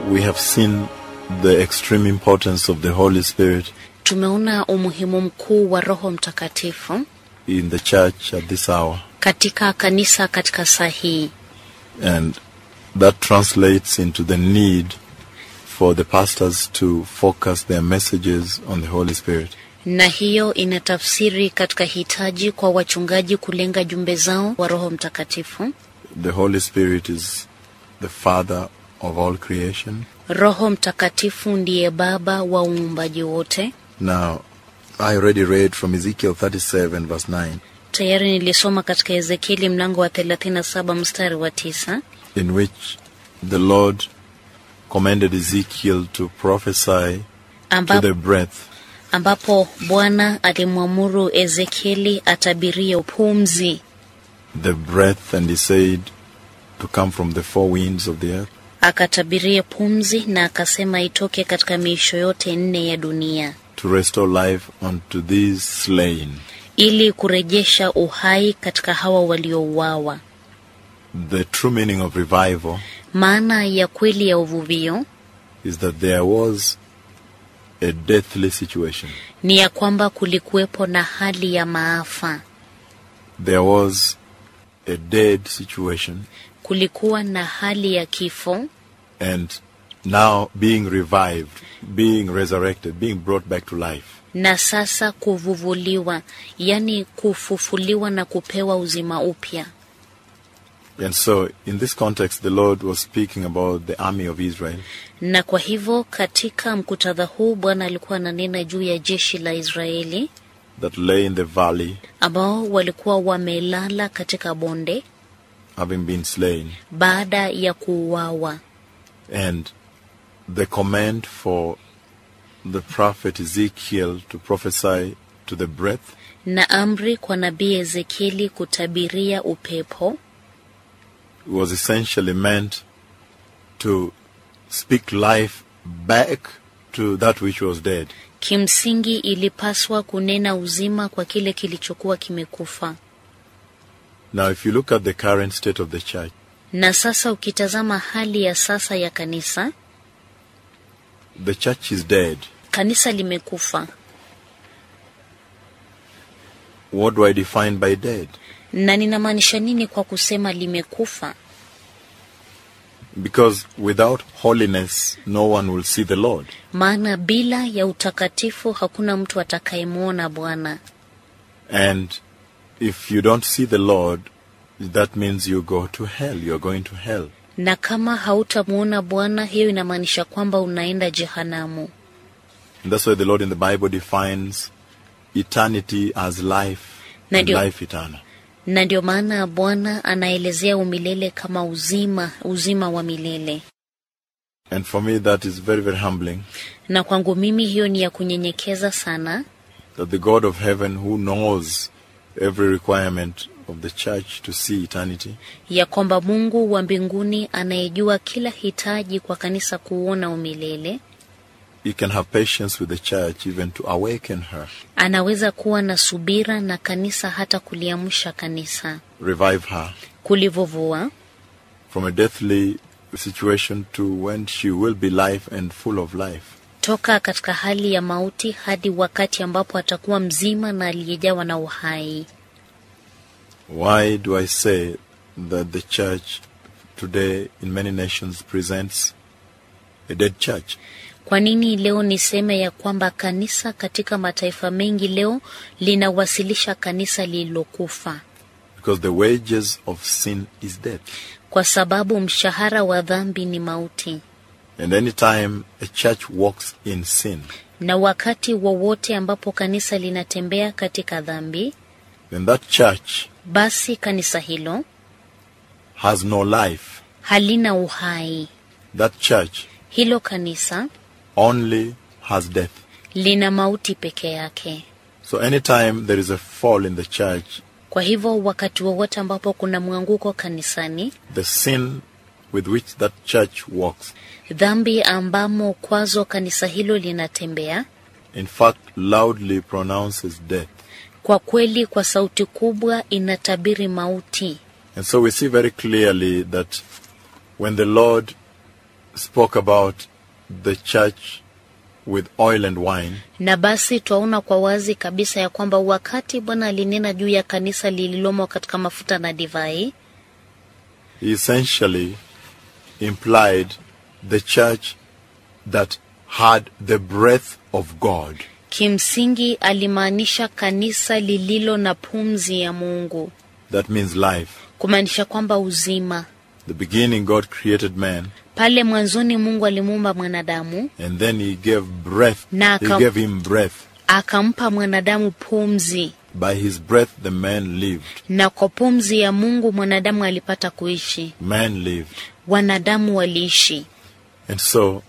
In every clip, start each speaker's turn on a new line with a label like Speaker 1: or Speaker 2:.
Speaker 1: we have seen the extreme importance of the Holy Spirit
Speaker 2: Tumeona umuhimu mkuu wa Roho Mtakatifu
Speaker 1: in the church at this hour,
Speaker 2: katika kanisa katika saa hii,
Speaker 1: and that translates into the need for the pastors to focus their messages on the Holy Spirit.
Speaker 2: na hiyo inatafsiri katika hitaji kwa wachungaji kulenga jumbe zao wa Roho Mtakatifu.
Speaker 1: The Holy Spirit is the Father of all creation.
Speaker 2: Roho Mtakatifu ndiye baba wa uumbaji wote.
Speaker 1: Now, I already read from Ezekiel 37, verse 9,
Speaker 2: Tayari nilisoma katika Ezekieli mlango wa 37 mstari wa tisa
Speaker 1: in which the Lord commanded Ezekiel to prophesy to
Speaker 2: amba,
Speaker 1: the breath
Speaker 2: ambapo Bwana alimwamuru Ezekieli atabirie pumzi,
Speaker 1: the breath, and he said to come from the four winds of the earth.
Speaker 2: akatabirie pumzi na akasema itoke katika miisho yote nne ya dunia
Speaker 1: to restore life unto these slain.
Speaker 2: ili kurejesha uhai katika hawa waliouawa.
Speaker 1: The true meaning of revival
Speaker 2: Maana ya kweli ya uvuvio
Speaker 1: is that there was a deathly situation.
Speaker 2: ni ya kwamba kulikuwepo na hali ya maafa,
Speaker 1: There was a dead situation,
Speaker 2: kulikuwa na hali ya kifo,
Speaker 1: and now being revived, being resurrected, being brought back to life.
Speaker 2: na sasa kuvuvuliwa, yani kufufuliwa na kupewa uzima upya.
Speaker 1: And so, in this context, the Lord was speaking about the army of Israel
Speaker 2: Na kwa hivyo katika mkutadha huu Bwana alikuwa ananena juu ya jeshi la Israeli
Speaker 1: that lay in the valley,
Speaker 2: ambao walikuwa wamelala katika bonde
Speaker 1: having been slain,
Speaker 2: baada ya kuuawa,
Speaker 1: and the command for the prophet Ezekiel to prophesy to the breath
Speaker 2: na amri kwa nabii Ezekieli kutabiria upepo
Speaker 1: was essentially meant to speak life back to that which was dead.
Speaker 2: kimsingi ilipaswa kunena uzima kwa kile kilichokuwa kimekufa.
Speaker 1: Now, if you look at the current state of the church,
Speaker 2: Na sasa ukitazama hali ya sasa ya kanisa,
Speaker 1: the church is dead.
Speaker 2: kanisa limekufa.
Speaker 1: What do I define by dead?
Speaker 2: Na ninamaanisha nini kwa kusema limekufa?
Speaker 1: Because without holiness, no one will see the Lord.
Speaker 2: Maana bila ya utakatifu hakuna mtu atakayemwona Bwana,
Speaker 1: And if you don't see the Lord, that means you go to hell. You're going to hell.
Speaker 2: na kama hautamwona Bwana, hiyo inamaanisha kwamba unaenda jehanamu.
Speaker 1: And that's why the Lord in the Bible defines eternity as life
Speaker 2: Na
Speaker 1: and
Speaker 2: ndio-
Speaker 1: life eternal.
Speaker 2: Na ndio maana Bwana anaelezea umilele kama uzima, uzima wa milele.
Speaker 1: And for me, that is very, very humbling
Speaker 2: Na kwangu mimi hiyo ni ya kunyenyekeza sana,
Speaker 1: that the God of heaven, who knows every requirement of the church to see eternity,
Speaker 2: ya kwamba Mungu wa mbinguni anayejua kila hitaji kwa kanisa kuona umilele,
Speaker 1: he can have patience with the church even to awaken her,
Speaker 2: anaweza kuwa na subira na kanisa hata kuliamsha kanisa,
Speaker 1: revive her
Speaker 2: kulivuvua
Speaker 1: from a deathly situation to when she will be life and full of life.
Speaker 2: toka katika hali ya mauti hadi wakati ambapo atakuwa mzima na aliyejawa na uhai.
Speaker 1: Why do I say that the church today in many nations presents a dead church?
Speaker 2: Kwa nini leo niseme ya kwamba kanisa katika mataifa mengi leo linawasilisha kanisa lililokufa?
Speaker 1: Because the wages of sin is death.
Speaker 2: Kwa sababu mshahara wa dhambi ni mauti,
Speaker 1: And anytime a church walks in sin,
Speaker 2: na wakati wowote ambapo kanisa linatembea katika dhambi,
Speaker 1: then that church
Speaker 2: basi kanisa hilo
Speaker 1: has no life.
Speaker 2: halina uhai.
Speaker 1: That church
Speaker 2: Hilo kanisa
Speaker 1: only has death.
Speaker 2: lina mauti peke yake.
Speaker 1: So anytime there is a fall in the church,
Speaker 2: Kwa hivyo wakati wowote ambapo kuna mwanguko kanisani,
Speaker 1: the sin with which that church walks,
Speaker 2: dhambi ambamo kwazo kanisa hilo linatembea,
Speaker 1: in fact, loudly pronounces death.
Speaker 2: kwa kweli kwa sauti kubwa inatabiri mauti.
Speaker 1: And so we see very clearly that when the Lord spoke about the church with oil and wine,
Speaker 2: Na basi twaona kwa wazi kabisa ya kwamba wakati Bwana alinena juu ya kanisa lililomo katika mafuta na divai,
Speaker 1: he essentially implied the church that had the breath of God.
Speaker 2: kimsingi alimaanisha kanisa lililo na pumzi ya Mungu,
Speaker 1: That means life.
Speaker 2: kumaanisha kwamba uzima.
Speaker 1: The beginning, God created man,
Speaker 2: Pale mwanzoni Mungu alimuumba mwanadamu,
Speaker 1: and then He gave breath.
Speaker 2: Na
Speaker 1: He
Speaker 2: akam-
Speaker 1: gave him breath.
Speaker 2: akampa mwanadamu pumzi,
Speaker 1: By His breath, the man lived.
Speaker 2: na kwa pumzi ya Mungu mwanadamu alipata kuishi,
Speaker 1: Man lived.
Speaker 2: wanadamu waliishi.
Speaker 1: And so,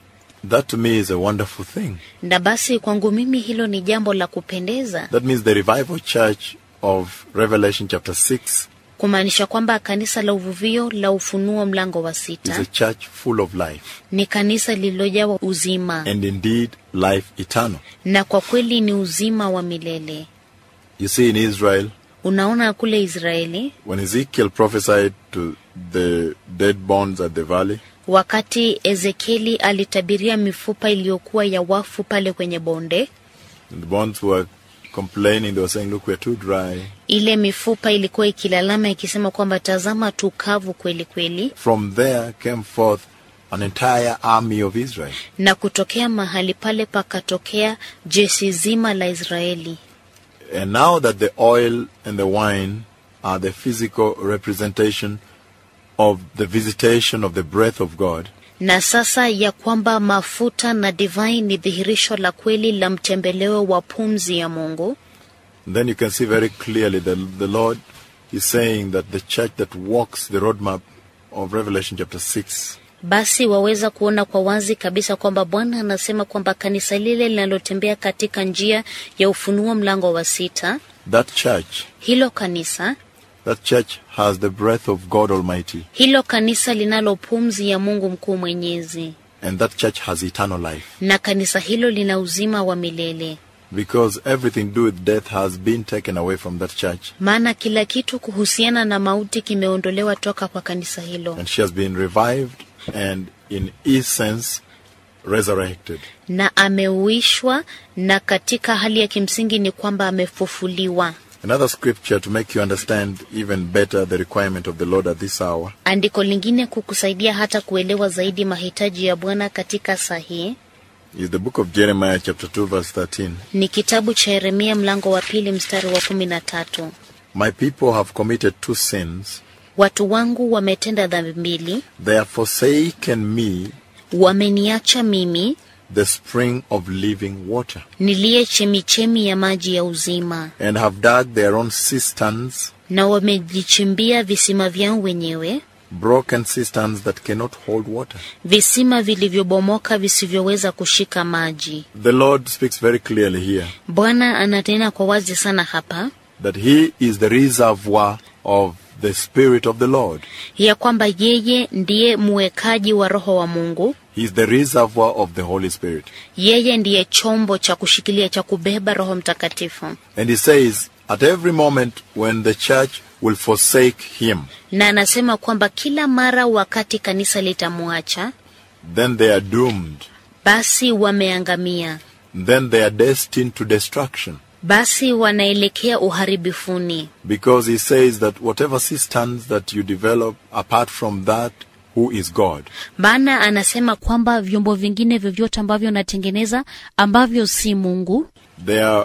Speaker 1: that to me is a wonderful thing.
Speaker 2: Na basi kwangu mimi hilo ni jambo la kupendeza,
Speaker 1: That means the revival church of Revelation chapter 6
Speaker 2: kumaanisha kwamba kanisa la uvuvio la Ufunuo mlango wa
Speaker 1: is
Speaker 2: sita
Speaker 1: a church full of life,
Speaker 2: ni kanisa lililojawa uzima,
Speaker 1: and indeed life eternal.
Speaker 2: na kwa kweli ni uzima wa milele.
Speaker 1: You see, in Israel,
Speaker 2: Unaona kule Israeli,
Speaker 1: when Ezekiel prophesied to the dead bones at the valley,
Speaker 2: wakati Ezekieli alitabiria mifupa iliyokuwa ya wafu pale kwenye bonde,
Speaker 1: and the bones were complaining, they were saying, Look, we're too dry.
Speaker 2: ile mifupa ilikuwa ikilalama ikisema kwamba tazama, tukavu kweli kweli.
Speaker 1: From there came forth an entire army of Israel.
Speaker 2: Na kutokea mahali pale pakatokea jeshi zima la Israeli.
Speaker 1: And now that the oil and the wine are the physical representation of the visitation of the breath of God,
Speaker 2: Na sasa ya kwamba mafuta na divai ni dhihirisho la kweli la mtembeleo wa pumzi ya Mungu,
Speaker 1: then you can see very clearly that the Lord is saying that the church that walks the roadmap of Revelation chapter 6
Speaker 2: basi waweza kuona kwa wazi kabisa kwamba Bwana anasema kwamba kanisa lile linalotembea katika njia ya Ufunuo mlango wa sita,
Speaker 1: that church
Speaker 2: hilo kanisa
Speaker 1: that church has the breath of God Almighty
Speaker 2: hilo kanisa linalo pumzi ya Mungu mkuu mwenyezi,
Speaker 1: and that church has eternal life
Speaker 2: na kanisa hilo lina uzima wa milele,
Speaker 1: because everything to do with death has been taken away from that church
Speaker 2: maana kila kitu kuhusiana na mauti kimeondolewa toka kwa kanisa hilo,
Speaker 1: and she has been revived and in essence resurrected.
Speaker 2: na ameuishwa, na katika hali ya kimsingi ni kwamba amefufuliwa.
Speaker 1: Another scripture to make you understand even better the requirement of the Lord at this hour
Speaker 2: Andiko lingine kukusaidia hata kuelewa zaidi mahitaji ya Bwana katika saa hii
Speaker 1: is the book of Jeremiah chapter 2 verse 13.
Speaker 2: ni kitabu cha Yeremia mlango wa pili mstari wa kumi na tatu.
Speaker 1: My people have committed two sins.
Speaker 2: Watu wangu wametenda dhambi mbili,
Speaker 1: They have forsaken me,
Speaker 2: wameniacha mimi
Speaker 1: the spring of living water,
Speaker 2: niliye chemichemi ya maji ya uzima,
Speaker 1: and have dug their own cisterns,
Speaker 2: na wamejichimbia visima vyao wenyewe,
Speaker 1: broken cisterns that cannot hold water.
Speaker 2: visima vilivyobomoka visivyoweza kushika maji.
Speaker 1: The Lord speaks very clearly here
Speaker 2: Bwana ananena kwa wazi sana hapa
Speaker 1: that He is the reservoir of the Spirit of the Lord.
Speaker 2: ya kwamba yeye ndiye muwekaji wa Roho wa Mungu,
Speaker 1: He is the reservoir of the Holy Spirit.
Speaker 2: yeye ndiye chombo cha kushikilia cha kubeba Roho Mtakatifu.
Speaker 1: And He says, at every moment when the church will forsake Him,
Speaker 2: Na anasema kwamba kila mara wakati kanisa litamwacha,
Speaker 1: then they are doomed.
Speaker 2: basi wameangamia,
Speaker 1: Then they are destined to destruction.
Speaker 2: basi wanaelekea uharibifuni,
Speaker 1: Because He says that whatever cisterns that you develop apart from that, who is God?
Speaker 2: maana anasema kwamba vyombo vingine vyovyote ambavyo natengeneza ambavyo si Mungu
Speaker 1: They are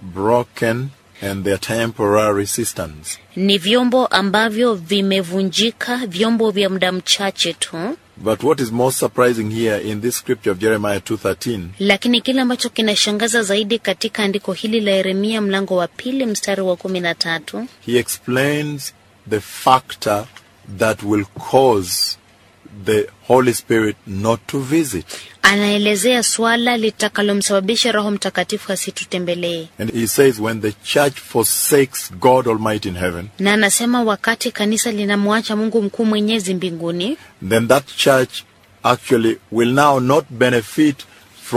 Speaker 1: broken and they are temporary cisterns.
Speaker 2: ni vyombo ambavyo vimevunjika, vyombo vya muda mchache tu.
Speaker 1: But what is most surprising here in this scripture of Jeremiah 2:13
Speaker 2: Lakini kile ambacho kinashangaza zaidi katika andiko hili la Yeremia mlango wa pili mstari wa kumi na tatu
Speaker 1: he explains the factor that will cause the Holy Spirit not to visit.
Speaker 2: anaelezea swala litakalomsababisha Roho Mtakatifu asitutembelee,
Speaker 1: And he says, when the church forsakes God Almighty in heaven,
Speaker 2: na anasema wakati kanisa linamwacha Mungu mkuu mwenyezi mbinguni,
Speaker 1: then that church actually will now not benefit from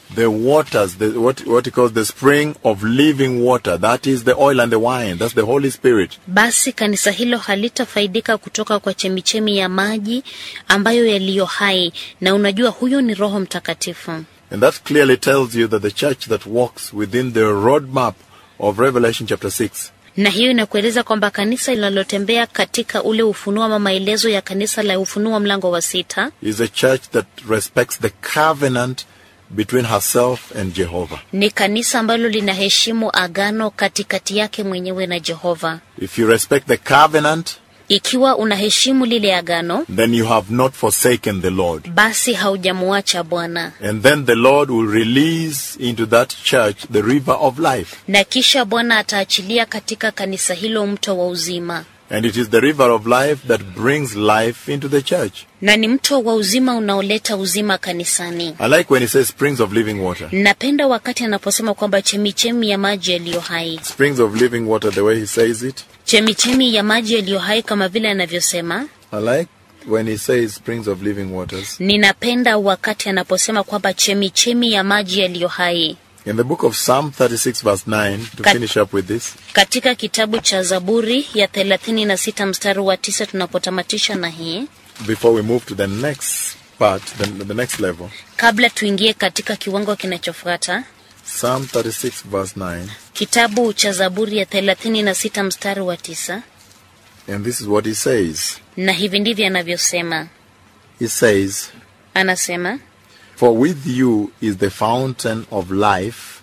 Speaker 1: the waters, the, what, what he calls the spring of living water. That is the oil and the wine. That's the Holy Spirit.
Speaker 2: basi kanisa hilo halitafaidika kutoka kwa chemichemi ya maji ambayo yaliyo hai, na unajua huyo ni Roho Mtakatifu.
Speaker 1: And that clearly tells you that the church that walks within the roadmap of Revelation chapter 6
Speaker 2: na hiyo inakueleza kwamba kanisa linalotembea katika ule ufunuo ama maelezo ya kanisa la ufunuo mlango wa sita
Speaker 1: is a church that respects the covenant between herself and Jehovah.
Speaker 2: ni kanisa ambalo linaheshimu agano katikati yake mwenyewe na Jehova.
Speaker 1: If you respect the covenant,
Speaker 2: Ikiwa unaheshimu lile agano,
Speaker 1: then you have not forsaken the Lord.
Speaker 2: basi haujamuacha Bwana,
Speaker 1: And then the Lord will release into that church the river of life.
Speaker 2: na kisha Bwana ataachilia katika kanisa hilo mto wa uzima,
Speaker 1: And it is the river of life that brings life into the church.
Speaker 2: na ni mto wa uzima unaoleta uzima kanisani.
Speaker 1: I like when he says springs of living water.
Speaker 2: Napenda wakati anaposema kwamba chemichemi ya maji yaliyo hai,
Speaker 1: Springs of living water, the way he says it.
Speaker 2: chemichemi ya maji yaliyo hai, kama vile anavyosema.
Speaker 1: I like when he says springs of living waters.
Speaker 2: Ninapenda wakati anaposema kwamba chemichemi ya maji yaliyo hai.
Speaker 1: In the book of Psalm 36, verse 9, to
Speaker 2: Kat-
Speaker 1: finish up with this,
Speaker 2: Katika kitabu cha Zaburi ya 36 mstari wa tisa tunapotamatisha na hii,
Speaker 1: before we move to the next part, the, the next level,
Speaker 2: kabla tuingie katika kiwango kinachofuata,
Speaker 1: Psalm 36, verse 9,
Speaker 2: kitabu cha Zaburi ya 36 mstari wa tisa,
Speaker 1: and this is what he says.
Speaker 2: na hivi ndivyo anavyosema.
Speaker 1: He says,
Speaker 2: Anasema,
Speaker 1: For with you is the fountain of life.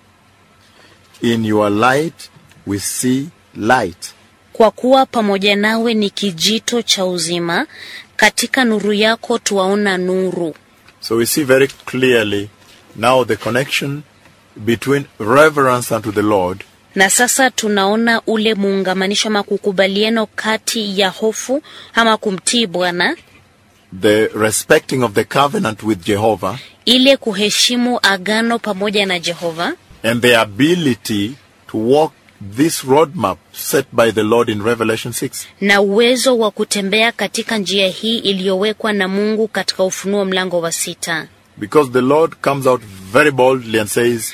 Speaker 1: In your light we see light.
Speaker 2: kwa kuwa pamoja nawe ni kijito cha uzima, katika nuru yako tuwaona nuru.
Speaker 1: So we see very clearly now the connection between reverence unto the Lord
Speaker 2: Na sasa tunaona ule muungamanisho ama kukubaliano kati ya hofu ama kumtii Bwana,
Speaker 1: the respecting of the covenant with Jehovah
Speaker 2: ile kuheshimu agano pamoja na Jehova
Speaker 1: and the ability to walk this roadmap set by the Lord in Revelation 6.
Speaker 2: na uwezo wa kutembea katika njia hii iliyowekwa na Mungu katika Ufunuo mlango wa sita,
Speaker 1: Because the Lord comes out very boldly and says,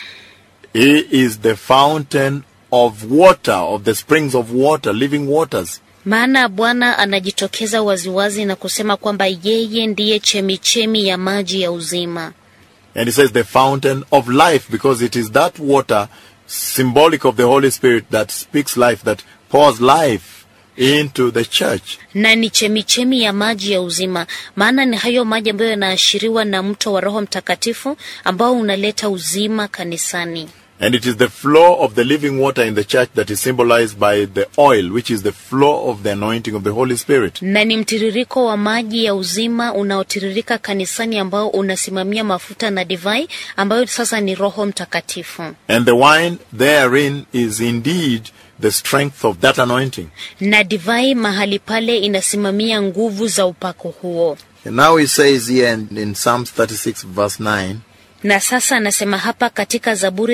Speaker 1: He is the fountain of water, of the springs of water, living waters.
Speaker 2: maana Bwana anajitokeza waziwazi na kusema kwamba yeye ndiye chemichemi ya maji ya uzima.
Speaker 1: And He says, the fountain of life, because it is that water, symbolic of the Holy Spirit, that speaks life, that pours life into the church.
Speaker 2: na ni chemichemi ya maji ya uzima, maana ni hayo maji ambayo yanaashiriwa na mto wa Roho Mtakatifu ambao unaleta uzima kanisani,
Speaker 1: And it is the flow of the living water in the church that is symbolized by the oil, which is the flow of the anointing of the Holy Spirit.
Speaker 2: na ni mtiririko wa maji ya uzima unaotiririka kanisani ambao unasimamia mafuta na divai ambayo sasa ni Roho Mtakatifu,
Speaker 1: And the wine therein is indeed the strength of that anointing.
Speaker 2: na divai mahali pale inasimamia nguvu za upako huo.
Speaker 1: And now he says here in, in Psalms 36, verse 9,
Speaker 2: Na sasa anasema hapa katika Zaburi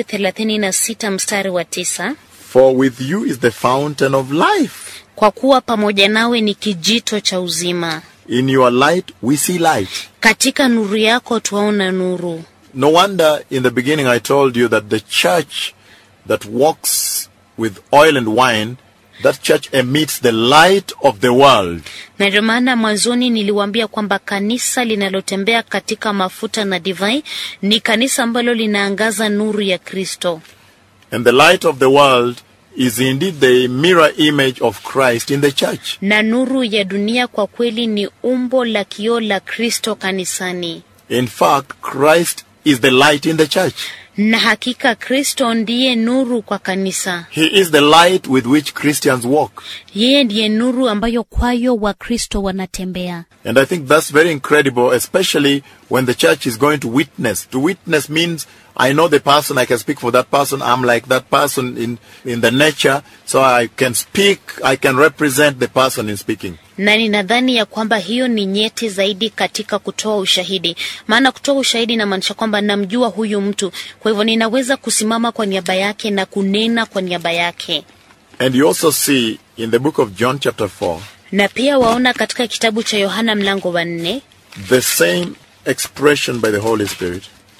Speaker 2: 36 mstari wa tisa,
Speaker 1: For with you is the fountain of life.
Speaker 2: kwa kuwa pamoja nawe ni kijito cha uzima
Speaker 1: In your light we see light.
Speaker 2: katika nuru yako twaona nuru.
Speaker 1: No wonder in the beginning I told you that the church that walks with oil and wine, that church emits the light of the world.
Speaker 2: Na ndio maana mwanzoni niliwaambia kwamba kanisa linalotembea katika mafuta na divai ni kanisa ambalo linaangaza nuru ya Kristo,
Speaker 1: And the light of the world is indeed the mirror image of Christ in the church.
Speaker 2: na nuru ya dunia kwa kweli ni umbo la kioo la Kristo kanisani.
Speaker 1: In fact, Christ is the light in the church.
Speaker 2: Na hakika Kristo ndiye nuru kwa kanisa.
Speaker 1: He is the light with which Christians walk.
Speaker 2: Yeye ndiye nuru ambayo kwayo Wakristo wanatembea.
Speaker 1: And I think that's very incredible, especially when the church is going to witness. To witness means I know the person, I can speak for that person, I'm like that person in, in the nature, so I can speak, I can represent the person in speaking.
Speaker 2: na ninadhani ya kwamba hiyo ni nyeti zaidi katika kutoa ushahidi. Maana kutoa ushahidi inamaanisha kwamba namjua huyu mtu, kwa hivyo ninaweza kusimama kwa niaba yake na kunena kwa niaba yake.
Speaker 1: And you also see in the book of John chapter 4,
Speaker 2: Na pia waona katika kitabu cha Yohana mlango wa nne
Speaker 1: the same expression by the Holy Spirit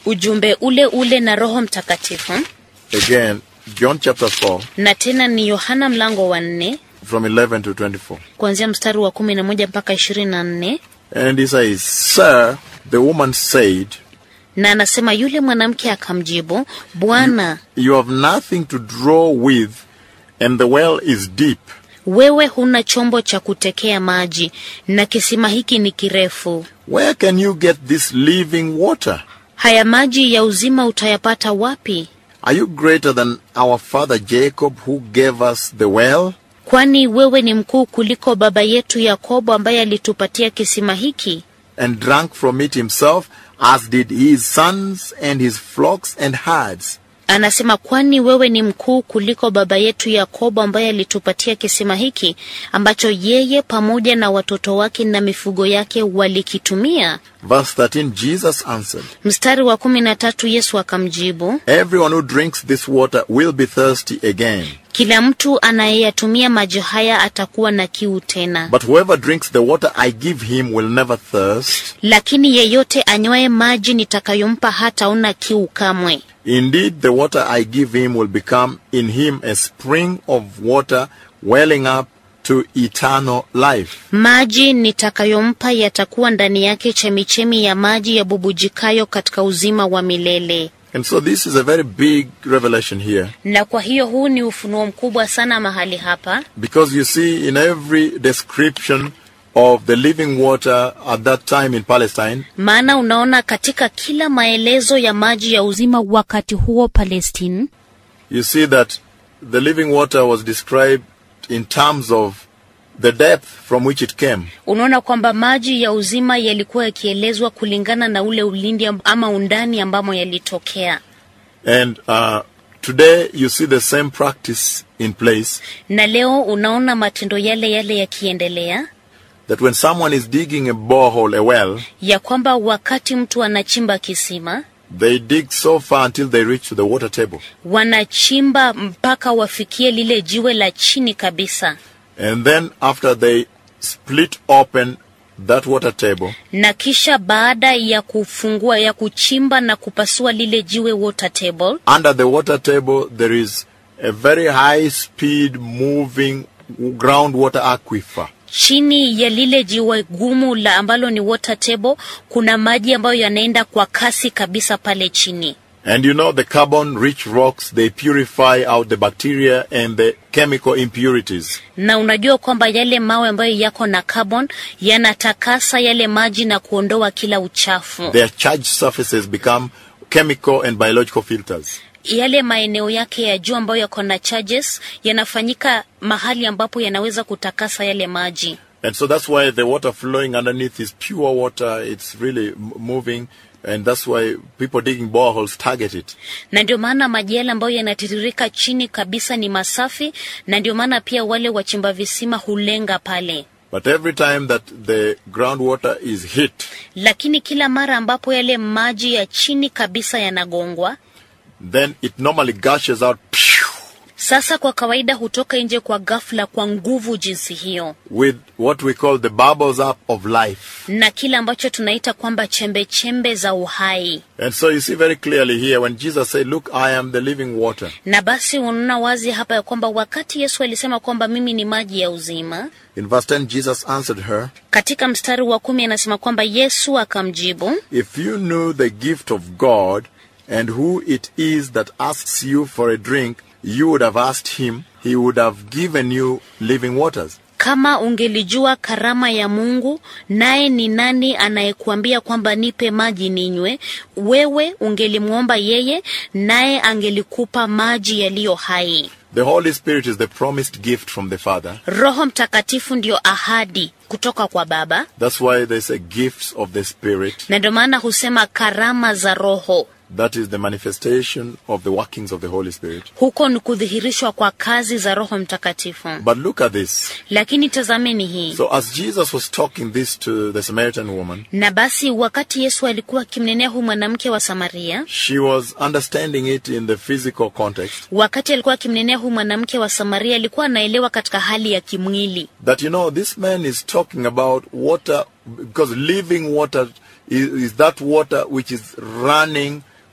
Speaker 2: ujumbe ule ule na roho mtakatifu
Speaker 1: Again, John chapter 4,
Speaker 2: na tena ni yohana mlango wa nne
Speaker 1: from 11 to 24.
Speaker 2: kuanzia mstari wa kumi na moja mpaka ishirini na nne
Speaker 1: And he says, Sir, the woman said,
Speaker 2: na anasema yule mwanamke akamjibu bwana
Speaker 1: You have nothing to draw with, and the well is deep.
Speaker 2: wewe huna chombo cha kutekea maji na kisima hiki ni kirefu
Speaker 1: Where can you get this living water?
Speaker 2: haya maji ya uzima utayapata wapi
Speaker 1: Are you greater than our father Jacob, who gave us the well?
Speaker 2: kwani wewe ni mkuu kuliko baba yetu yakobo ambaye alitupatia kisima hiki
Speaker 1: and drank from it himself, as did his sons and his flocks and herds.
Speaker 2: anasema kwani wewe ni mkuu kuliko baba yetu yakobo ambaye alitupatia kisima hiki ambacho yeye pamoja na watoto wake na mifugo yake walikitumia
Speaker 1: Verse 13 Jesus answered,
Speaker 2: mstari wa kumi na tatu yesu akamjibu
Speaker 1: Everyone who drinks this water will be thirsty again.
Speaker 2: kila mtu anayeyatumia maji haya atakuwa na kiu tena
Speaker 1: But whoever drinks the water I give him will never thirst.
Speaker 2: lakini yeyote anywaye maji nitakayompa hataona kiu kamwe
Speaker 1: Indeed, the water I give him will become in him a spring of water welling up to eternal life.
Speaker 2: maji nitakayompa yatakuwa ndani yake chemichemi ya maji yabubujikayo katika uzima wa milele
Speaker 1: And so this is a very big revelation here.
Speaker 2: na kwa hiyo huu ni ufunuo mkubwa sana mahali hapa
Speaker 1: Because you see, in every description of the living water at that time in Palestine,
Speaker 2: maana unaona katika kila maelezo ya maji ya uzima wakati huo palestine
Speaker 1: you see that the living water was described in terms of the depth from which it came.
Speaker 2: unaona kwamba maji ya uzima yalikuwa yakielezwa kulingana na ule ulindi amb- ama undani ambamo yalitokea
Speaker 1: And uh, today you see the same practice in place
Speaker 2: na leo unaona matendo yale yale yakiendelea
Speaker 1: that when someone is digging a borehole, a well,
Speaker 2: ya kwamba wakati mtu anachimba kisima
Speaker 1: they dig so far until they reach to the water table.
Speaker 2: wanachimba mpaka wafikie lile jiwe la chini kabisa
Speaker 1: And then after they split open that water table,
Speaker 2: na kisha baada ya kufungua ya kuchimba na kupasua lile jiwe water table
Speaker 1: under the water table there is a very high speed moving groundwater aquifer.
Speaker 2: chini ya lile jiwe gumu la ambalo ni water table kuna maji ambayo yanaenda kwa kasi kabisa pale chini
Speaker 1: And you know the carbon rich rocks, they purify out the bacteria and the chemical impurities.
Speaker 2: na unajua kwamba yale mawe ambayo yako na carbon yanatakasa yale maji na kuondoa kila uchafu
Speaker 1: Their charged surfaces become chemical and biological filters.
Speaker 2: yale maeneo yake ya juu ambayo yako na charges yanafanyika mahali ambapo yanaweza kutakasa yale maji
Speaker 1: And so that's why the water flowing underneath is pure water. It's really m- moving. And that's why people digging boreholes target it.
Speaker 2: na ndio maana maji yale ambayo yanatiririka chini kabisa ni masafi na ndio maana pia wale wachimba visima hulenga pale
Speaker 1: But every time that the groundwater is hit,
Speaker 2: lakini kila mara ambapo yale maji ya chini kabisa yanagongwa
Speaker 1: then it normally gushes out phew,
Speaker 2: sasa kwa kawaida hutoka nje kwa ghafla kwa nguvu jinsi hiyo
Speaker 1: with what we call the bubbles up of life.
Speaker 2: na kile ambacho tunaita kwamba chembe chembe za uhai
Speaker 1: And so you see very clearly here when Jesus said, Look, I am the living water.
Speaker 2: na basi unaona wazi hapa ya kwamba wakati yesu alisema kwamba mimi ni maji ya uzima
Speaker 1: In verse 10, Jesus answered her,
Speaker 2: katika mstari wa kumi anasema kwamba yesu akamjibu
Speaker 1: If you knew the gift of God and who it is that asks you for a drink, you would have asked him, he would have given you living waters.
Speaker 2: kama ungelijua karama ya mungu naye ni nani anayekuambia kwamba nipe maji ninywe wewe ungelimwomba yeye naye angelikupa maji yaliyo hai
Speaker 1: The Holy Spirit is the promised gift from the Father.
Speaker 2: roho mtakatifu ndio ahadi kutoka kwa baba
Speaker 1: That's why they say gifts of the Spirit.
Speaker 2: na ndio maana husema karama za roho
Speaker 1: That is the manifestation of the workings of the Holy Spirit.
Speaker 2: huko ni kudhihirishwa kwa kazi za roho mtakatifu
Speaker 1: But look at this.
Speaker 2: lakini tazameni hii
Speaker 1: So as Jesus was talking this to the Samaritan woman,
Speaker 2: na basi wakati yesu alikuwa akimnenea huyu mwanamke wa samaria
Speaker 1: she was understanding it in the physical context.
Speaker 2: wakati alikuwa akimnenea huyu mwanamke wa samaria alikuwa anaelewa katika hali ya kimwili
Speaker 1: That you know, this man is talking about water because living water is, is that water which is running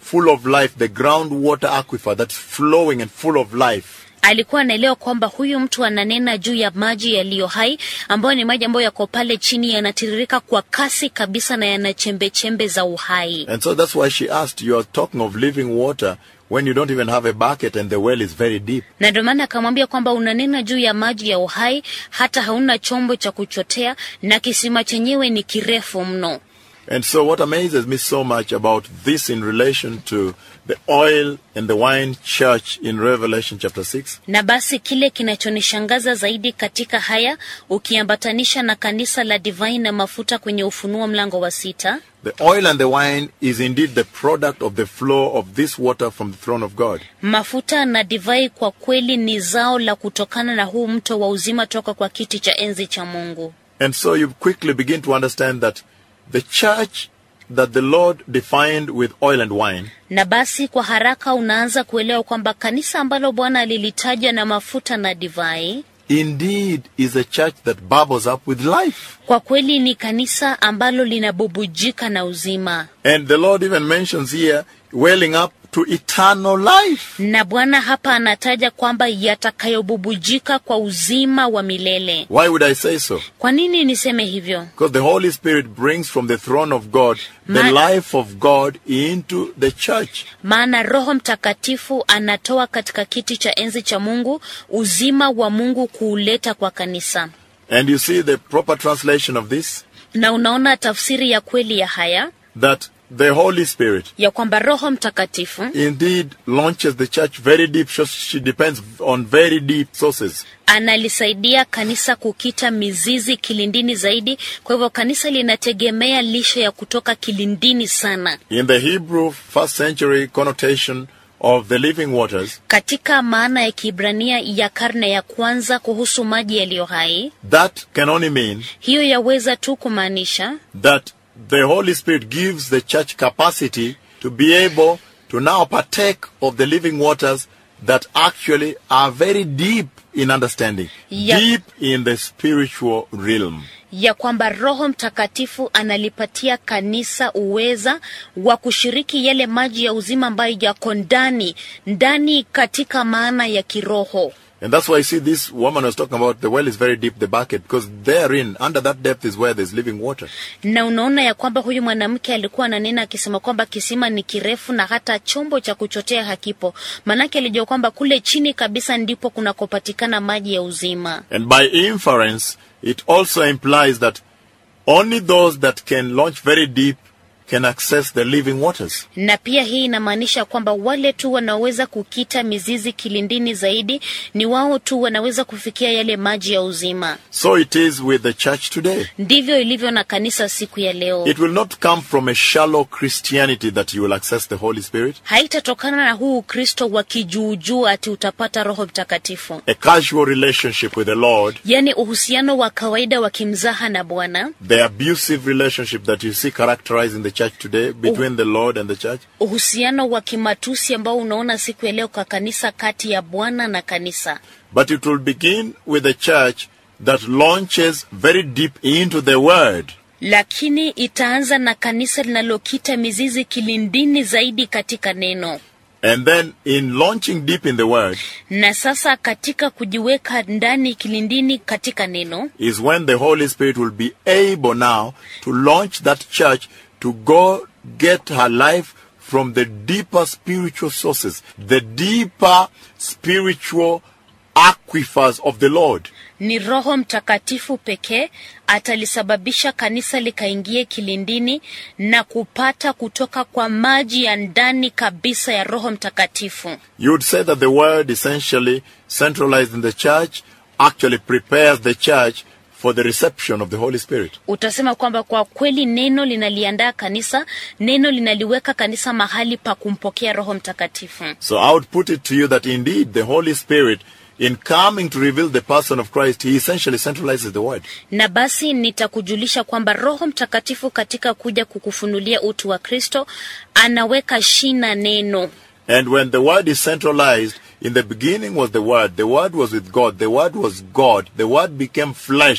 Speaker 1: full of life, the groundwater aquifer that's flowing and full of life.
Speaker 2: alikuwa anaelewa kwamba huyu mtu ananena juu ya maji yaliyo hai ambayo ni maji ambayo yako pale chini yanatiririka kwa kasi kabisa na yana chembechembe za uhai
Speaker 1: And so that's why she asked, You are talking of living water when you don't even have a bucket and the well is very deep.
Speaker 2: na ndio maana akamwambia kwamba unanena juu ya maji ya uhai hata hauna chombo cha kuchotea na kisima chenyewe ni kirefu mno
Speaker 1: And so, what amazes me so much about this in relation to the oil and the wine church in Revelation chapter 6
Speaker 2: na basi kile kinachonishangaza zaidi katika haya ukiambatanisha na kanisa la divai na mafuta kwenye ufunuo mlango wa sita
Speaker 1: the oil and the wine is indeed the product of the flow of this water from the throne of God.
Speaker 2: mafuta na divai kwa kweli ni zao la kutokana na huu mto wa uzima toka kwa kiti cha enzi cha mungu
Speaker 1: And so, you quickly begin to understand that the church that the Lord defined with oil and wine
Speaker 2: na basi kwa haraka unaanza kuelewa kwamba kanisa ambalo bwana alilitaja na mafuta na divai
Speaker 1: indeed is a church that bubbles up with life.
Speaker 2: kwa kweli ni kanisa ambalo linabubujika na uzima
Speaker 1: And the Lord even mentions here welling up to eternal life.
Speaker 2: na bwana hapa anataja kwamba yatakayobubujika kwa uzima wa milele
Speaker 1: Why would I say so?
Speaker 2: kwa nini niseme hivyo
Speaker 1: Because the Holy Spirit brings from the throne of God the
Speaker 2: Ma-
Speaker 1: life of God into the church.
Speaker 2: maana roho mtakatifu anatoa katika kiti cha enzi cha mungu uzima wa mungu kuuleta kwa kanisa
Speaker 1: And you see the proper translation of this
Speaker 2: na unaona tafsiri ya kweli ya haya
Speaker 1: that the Holy Spirit
Speaker 2: ya kwamba roho mtakatifu
Speaker 1: indeed launches the church very deep. So she depends on very deep sources.
Speaker 2: analisaidia kanisa kukita mizizi kilindini zaidi kwa hivyo kanisa linategemea lishe ya kutoka kilindini sana
Speaker 1: In the Hebrew first century connotation of the living waters,
Speaker 2: katika maana ya kiibrania ya karne ya kwanza kuhusu maji yaliyo hai
Speaker 1: that can only mean
Speaker 2: hiyo yaweza tu kumaanisha
Speaker 1: that the Holy Spirit gives the church capacity to be able to now partake of the living waters that actually are very deep in understanding,
Speaker 2: Yeah.
Speaker 1: deep in the spiritual realm.
Speaker 2: ya kwamba roho mtakatifu analipatia kanisa uweza wa kushiriki yale maji ya uzima ambayo yako ndani ndani katika maana ya kiroho
Speaker 1: And that's why I see this woman was talking about the well is very deep, the bucket, because therein, under that depth, is where there's living water.
Speaker 2: na unaona ya kwamba huyu mwanamke alikuwa ananena akisema kwamba kisima ni kirefu na hata chombo cha kuchotea hakipo maanake alijua kwamba kule chini kabisa ndipo kunakopatikana maji ya uzima
Speaker 1: And by inference, it also implies that only those that can launch very deep can access the living waters.
Speaker 2: na pia hii inamaanisha kwamba wale tu wanaoweza kukita mizizi kilindini zaidi ni wao tu wanaweza kufikia yale maji ya uzima
Speaker 1: So it is with the church today.
Speaker 2: ndivyo ilivyo na kanisa siku ya leo
Speaker 1: It will not come from a shallow Christianity that you will access the Holy Spirit,
Speaker 2: haitatokana na huu ukristo wa kijuujuu ati utapata roho mtakatifu
Speaker 1: a casual relationship with the Lord,
Speaker 2: yaani uhusiano wa kawaida wa kimzaha na bwana
Speaker 1: the abusive relationship that you see characterized in the church today between the Lord and the church.
Speaker 2: uhusiano wa kimatusi ambao unaona siku ya leo kwa kanisa kati ya bwana na kanisa
Speaker 1: But it will begin with a church that launches very deep into the Word.
Speaker 2: lakini itaanza na kanisa linalokita mizizi kilindini zaidi katika neno
Speaker 1: And then in launching deep in the Word
Speaker 2: na sasa katika kujiweka ndani kilindini katika neno
Speaker 1: is when the Holy Spirit will be able now to launch that church to go get her life from the deeper spiritual sources, the deeper spiritual aquifers of the Lord.
Speaker 2: ni roho mtakatifu pekee atalisababisha kanisa likaingie kilindini na kupata kutoka kwa maji ya ndani kabisa ya roho mtakatifu
Speaker 1: You would say that the Word, essentially centralized in the church, actually prepares the church for the reception of the Holy Spirit.
Speaker 2: utasema kwamba kwa kweli neno linaliandaa kanisa neno linaliweka kanisa mahali pa kumpokea roho mtakatifu
Speaker 1: So I would put it to you that indeed the Holy Spirit, in coming to reveal the person of Christ, he essentially centralizes the Word.
Speaker 2: na basi nitakujulisha kwamba roho mtakatifu katika kuja kukufunulia utu wa kristo anaweka shina neno
Speaker 1: And when the Word is centralized, in the beginning was the Word, the Word was with God, the Word was God, the Word became flesh,